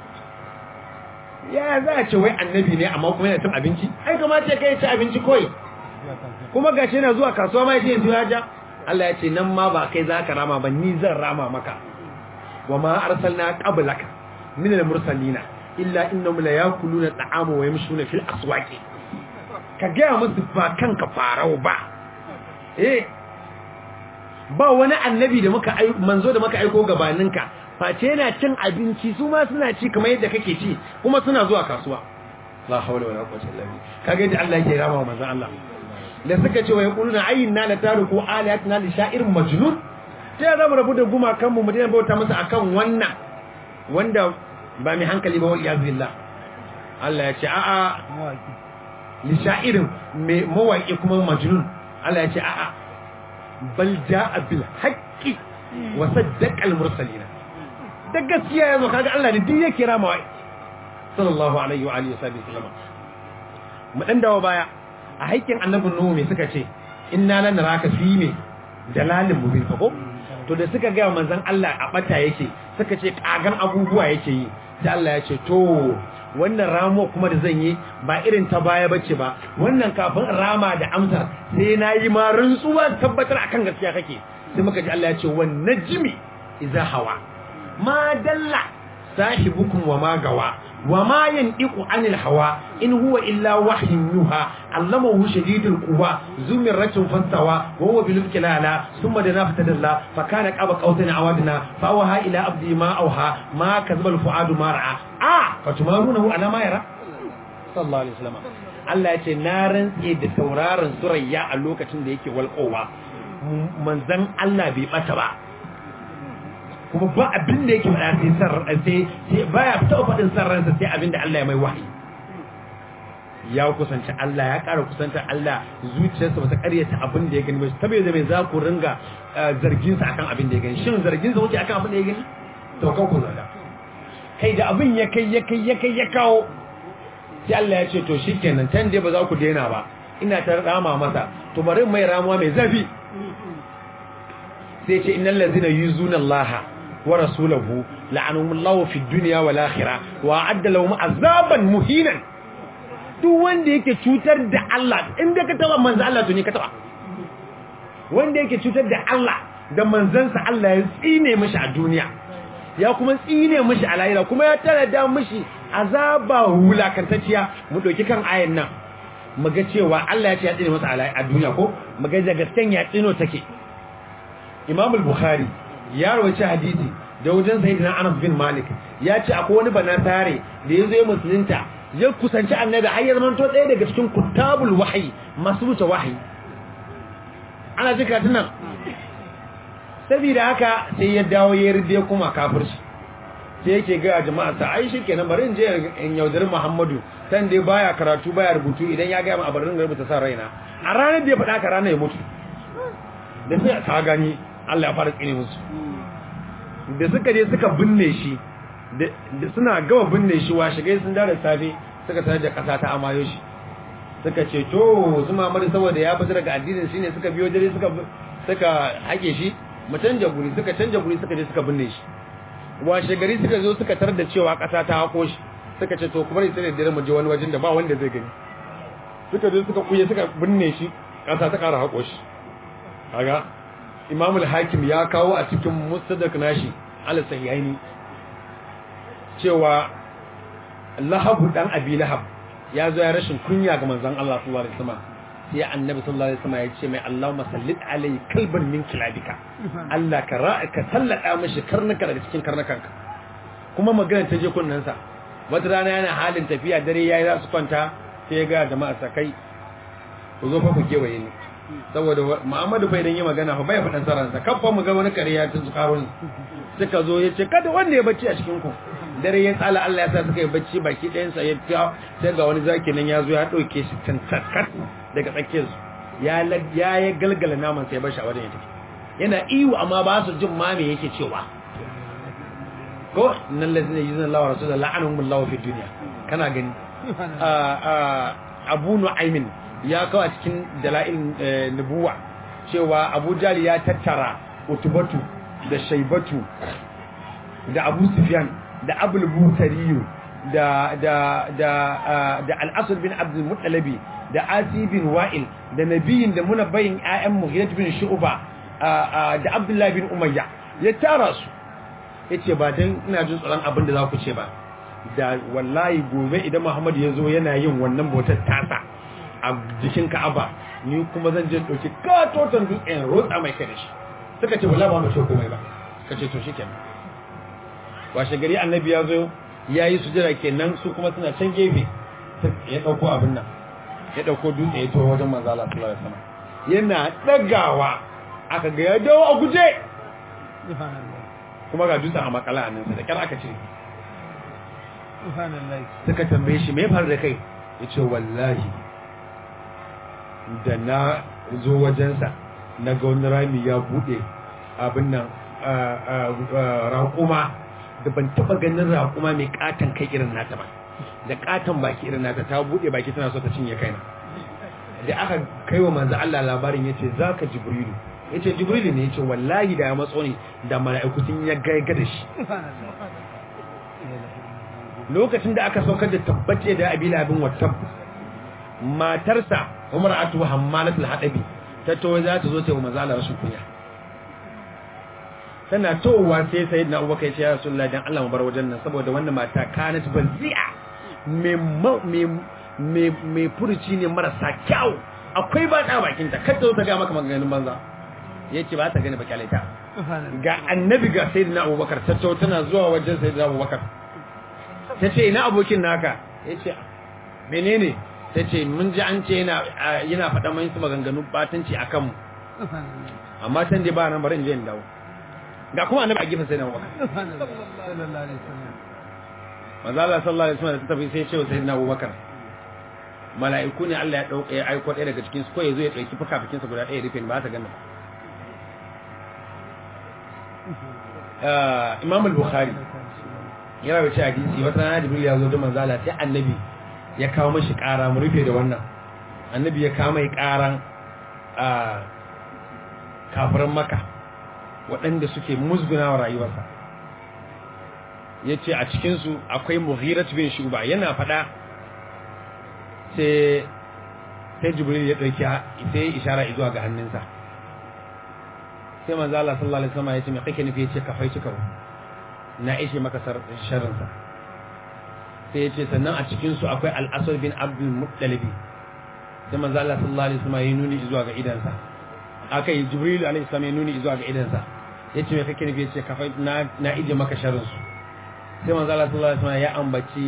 ya za a ce wai annabi ne amma kuma yana cin abinci ai kamata ya kai ci abinci koi kuma gashi yana zuwa kasuwa ma yace zuwa ja Allah ya ce nan ma ba kai za ka rama ba ni zan rama maka wa ma arsalna qablaka min al-mursalina illa innahum la yakuluna ta'ama wa yamshuna fil aswaqi ka gaya musu ba kanka farau ba eh ba wani annabi da muka manzo da muka aiko gabaninka face yana cin abinci su ma suna ci kamar yadda kake ci kuma suna zuwa kasuwa la hawla wala quwwata illa billah kaga yadda Allah yake rama wa manzon Allah da suka ce wa yaquluna ayyinna la taruku alihatina li sha'irin majnun sai za mu rabu da gumakan mu mu dena bauta masa akan wannan wanda ba mai hankali ba wal iyaz billah Allah ya ce a'a li sha'irin mai mawaki kuma majnun Allah ya ce a'a bal ja'a bil haqqi wa saddaqa al mursalin da gaskiya yazo kaga Allah ne duk yake rama sallallahu alaihi wa alihi wasallam mu dan dawo baya a haikin annabin nuhu me suka ce inna lan naraka fi me dalalin mubin ko to da suka ga manzon Allah a bata yake suka ce kagan abubuwa yake yi sai Allah ya ce to wannan ramo kuma da zan yi ba irin ta baya bace ba wannan kafin rama da amsar sai na yi ma rantsuwa tabbatar akan gaskiya kake sai muka ji Allah ya ce wan najmi idza hawa ma dalla sahibukum wa ma gawa wa ma yandiqu anil hawa in huwa illa wahyun yuha allamahu shadidul quwa zumirratun fastawa wa huwa bil kilala thumma dana fatadalla fa kana qaba qawtan awadna fa waha ila abdi ma awha ma kazaba al fuadu ma ra'a a fatumarunahu ala ma yara sallallahu alaihi wasallam Allah ya ce na rantse da tauraron surayya a lokacin da yake walƙowa manzon Allah bai bata ba kuma ba abin da yake faɗa sai san sai sai baya taɓa faɗin san ransa sai abin da Allah ya mai wahayi ya kusanci Allah ya ƙara kusanta Allah zuciyarsa ba ta ƙaryata abin da ya gani ba tabe da mai za ku ringa zargin sa akan abin da ya gani shin zargin sa kuke akan abin da ya gani to kan ku zarga kai da abin ya kai ya kai ya kai ya kawo sai Allah ya ce to shikenan tan dai ba za ku daina ba ina ta rama masa to bari mai ramuwa mai zafi sai ce innal ladzina yuzuna Allah wa rasulahu la'anahumullahu fid dunya wal akhirah wa adda lahum azaban muhinan duk wanda yake cutar da Allah inda ka taba manzo Allah to ne ka taba wanda yake cutar da Allah da manzansa Allah ya tsine mishi a duniya ya kuma tsine mishi a lahira kuma ya tara da mishi azaba wulakantacciya mu dauki kan ayan nan mu ga cewa Allah ya ce ya tsine masa a duniya ko mu ga da gasken ya tsino take Imam al-Bukhari ya rawaita hadisi da wajen Sayyidina Anas bin Malik ya ce akwai wani banatare da yazo ya musulunta ya kusanci annabi har ya zama to ɗaya daga cikin kutabul wahyi masu wuce wahyi ana jika tunan saboda haka sai ya dawo ya ride kuma kafirci sai yake ga jama'a sa ai shikenan bari in je in yaudari Muhammadu san dai baya karatu baya rubutu idan ya ga mu a barin rubuta san raina a ranar da ya faɗa ka ranar ya mutu da sai ka gani Allah ya fara tsine musu da suka je suka binne shi da suna gama binne shi wa shigai sun dare safe suka sanar da kasa ta amayo shi suka ce to su mamari saboda ya fita daga addinin shine suka biyo dare suka suka hake shi mu canja guri suka canja guri suka je suka binne shi washe gari suka zo suka tar da cewa kasa ta hako shi suka ce to kuma sai da dare mu je wani wajen da ba wanda zai gani suka je suka kuye suka binne shi kasa ta kara hako shi kaga imamul hakim ya kawo a cikin mustadrak nashi al sahihaini cewa lahabu dan abi lahab ya zo ya rashin kunya ga manzon Allah sallallahu alaihi wasallam sai annabi sallallahu alaihi wasallam ya ce mai Allahumma sallit alai kalban min kilabika Allah ka ra'aka sallada mishi karnuka daga cikin karnukanka kuma magana ta je kunnan sa wata rana yana halin tafiya dare yayi za su kwanta sai ya ga jama'a sakai ku zo fa ku kewaye ni saboda Muhammadu fa idan yi magana fa bai faɗan saransa kafa mu ga wani kariya ta zukarun suka zo ya ce kada wanda ya bacci a cikin ku dare ya tsala Allah ya sa suka yi bacci baki ɗayan sa ya ta sai ga wani zaki nan ya zo ya ɗauke shi tantakat daga tsakiyar su ya ya ya galgala naman sai ya bar shi a wajen ya tafi yana iwu amma ba su jin ma me yake cewa ko nan lazina yuzuna Allah wa rasulullah la'anahum Allah fi dunya kana gani a a Abu Nu'aymin ya kawo a cikin dala'il nubuwa cewa Abu Jali ya tattara utubatu da shaibatu da Abu Sufyan da Abul Butariyu da da da da Al-Asad bin Abdul Muttalibi da Asi bin Wa'il da Nabiyin da munabbayin ayyan Mughirah bin Shu'ba da Abdullah bin Umayya ya tara su yace ba dan ina jin tsoron abin da za ku ce ba da wallahi gobe idan Muhammad ya zo yana yin wannan bautar tasa a jikin ka'aba ni kuma zan je ɗauki katoton dutsen rotsa mai kai da shi suka ce wala ba mu ce komai ba suka ce to shikenan washe gari annabi ya zo ya yi sujada kenan su kuma suna can gefe ya ɗauko abin nan ya ɗauko dutse ya tawo wajen manzo Allah sallallahu alaihi wasallam yana ɗagawa aka ga ya dawo a guje kuma ga dutsen a makala a nan da kyar aka cire suka tambaye shi me ya faru da kai ya ce wallahi da na zo wajensa na ga wani rami ya buɗe abin nan raƙuma da ban taɓa ganin raƙuma mai ƙaton kai irin nata ba da ƙaton baki irin nata ta buɗe baki tana so ta cinye kaina da aka kai wa manzo Allah labarin ya ce za ka jibrilu ya ce jibrilu ne ya ce wallahi da ya matso ne da mala'iku sun ya gaiga da shi lokacin da aka saukar da tabbace da abila abin wattab matarsa umar atu hammalatul hadabi ta to za ta zo ta yi manzo Allah rashin kunya tana towa sai sayyidina abubakar ya ce ya rasulullahi dan Allah mu bar wajen nan saboda wannan mata kanat bazi'a mai furuci ne marasa kyau akwai ba ta bakinta kada ta ga maka maganganun banza ya ce ba ta gani ba kyale ta ga annabi ga sayyidina abubakar ta to tana zuwa wajen sayyidina abubakar ta ce ina abokin naka ya ce menene ta ce mun ji an ce yana faɗa mai su maganganun batanci a kanmu amma can dai ba nan bari in je in dawo ga kuma annabi a gefen sayyidina abubakar manzo Allah sallallahu alaihi wasallam ta tafi sai ya ce wa sayyidina abubakar mala'iku ne Allah ya dauke ya aiko ɗaya daga cikin su ko yazo ya dauki fukafikin sa guda ɗaya rufe ba ta ganna uh Imam al-Bukhari ya rawaita hadisi wata rana Jibril ya zo da manzo Allah sai annabi ya kawo mashi ƙara mu rufe da wannan annabi ya kawo mai ƙaran a kafiran Makka waɗanda suke musguna wa rayuwarsa yace a cikin su akwai Mughirat bin Shuba yana faɗa sai sai jibril ya dauki sai ishara zuwa ga hannunsa sai manzo Allah sallallahu alaihi wasallam ya ce me kake nufi yace kafai cika na ishe maka sharrin sa sai ya ce sannan a cikin su akwai al-asad bin abdul muttalib sai manzo Allah sallallahu alaihi wasallam ya nuni zuwa ga idansa akai jibril alaihi salam ya nuni zuwa ga idansa yace me kake nufi yace kafai na na ije maka sharrin su sai manzo Allah sallallahu alaihi wasallam ya ambaci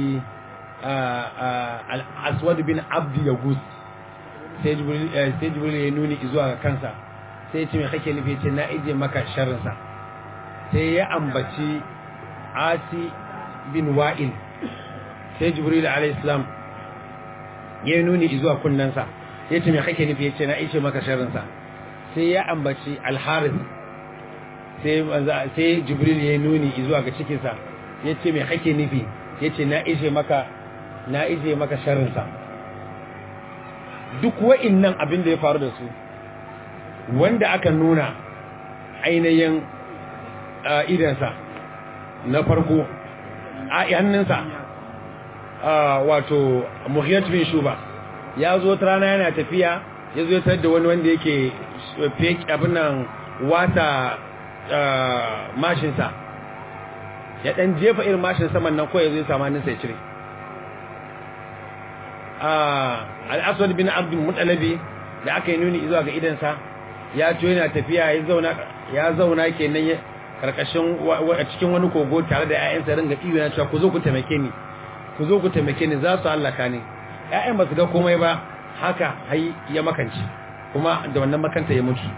al'aswad bin abdi ya gus sai jibril ya nuni zuwa ga kansa sai ce mai kake nufi ce na ije maka sharrinsa sai ya ambaci asi bin wa'il sai jibril alaihissalam ya nuni zuwa kunnensa ya ce mai kake nufi ya ce na ije maka sharrinsa sai ya ambaci alharis sai jibril ya nuni zuwa ga cikinsa ya ce mai kake nufi ya ce na ije maka na ije maka sharrinsa duk wa'innan abin da ya faru da su wanda aka nuna ainihin idansa na farko a hannunsa wato muhiyat bin shuba ya zo ta rana yana tafiya ya zo tar da wani wanda yake fake abin nan wata mashinsa ya dan jefa irin mashin saman nan ko ya zo ya samu hannunsa ya cire al'aswad bin abdul mutalabi da aka yi nuni zuwa ga idansa ya to yana tafiya ya zauna ya zauna kenan karkashin cikin wani kogo tare da ƴaƴansa ringa iyo yana cewa ku zo ku taimake ni ku zo ku taimake ni za su hallaka ni ƴaƴan ba su ga komai ba haka hai ya makanci kuma da wannan makanta ya mutu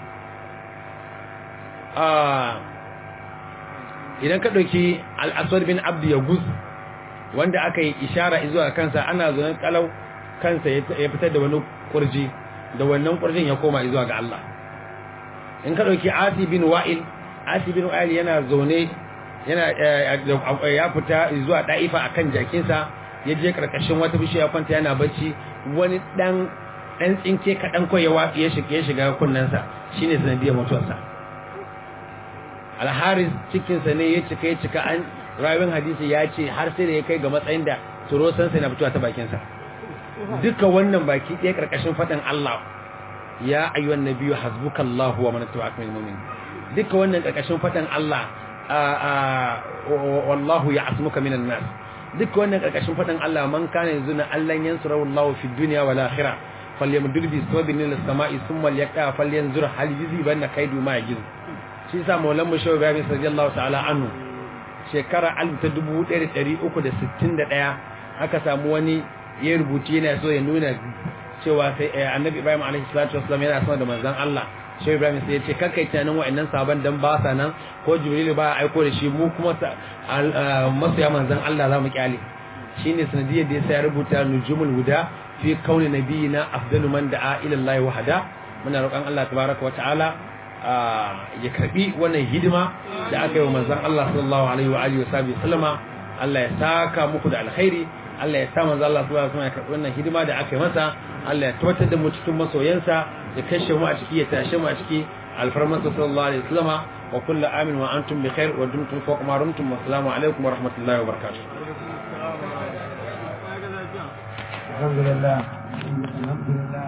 idan ka ɗauki al'aswad bin abdu ya guz wanda aka yi ishara zuwa kansa ana zuwan kalau kansa ya fitar da wani kurji da wannan kurjin ya koma zuwa ga Allah in ka ɗauki asi bin wa'il asi bin wa'il yana zaune yana ya fita zuwa da'ifa akan jakinsa ya je karkashin wata bishiya kwanta yana bacci wani dan dan tsinke kaɗan ko ya watsi ya shiga ya shiga kunnensa shine sanadiyar mutuwarsa alharis cikinsa ne ya cika ya cika an rawin hadisi ya ce har sai da ya kai ga matsayin da turosansa na fitowa ta bakinsa duka wannan baki ɗaya ƙarƙashin faɗin Allah ya ayyuhan nabiyyu hasbukallahu wa man tabi'aka minal mu'minin duka wannan ƙarƙashin faɗin Allah wallahu ya'asmuka minan nas duka wannan ƙarƙashin faɗin Allah man kana yazuna Allah yansurahu Allah fi dunya wal akhirah falyamdud bi sabin lil sama'i thumma yaqa falyanzur hal yuzibanna kaidu ma yajiz shi sa maulan mu shawu bayan radiyallahu ta'ala anhu shekara 1361 aka samu wani ya rubuci yana so ya nuna cewa sai annabi Ibrahim alaihi salatu wasallam yana sama da manzon Allah Shehu Ibrahim sai ya ce kankai tunanin wa'annan sabon dan ba sa nan ko Jibril ba aiko da shi mu kuma masoya manzon Allah za mu kyale shine sanadiyar da yasa ya rubuta nujumul huda fi kauni nabiyina afdalu man da'a ila Allah wahda muna roƙon Allah tabaraka wa ta'ala ya karbi wannan hidima da aka yi wa manzon Allah sallallahu alaihi wa alihi wa sallama Allah ya saka muku da alkhairi Allah ya sa manzo Allah subhanahu wa ta'ala ya karbi wannan hidima da aka yi masa Allah ya tabbatar da mu cikin masoyansa ya kashe mu a ciki ya tashe mu a ciki alfarmasa sallallahu alaihi wasallama wa kullu amin wa antum bi khair wa dumtum fawqa ma rumtum wa assalamu alaikum wa rahmatullahi wa barakatuh alhamdulillah alhamdulillah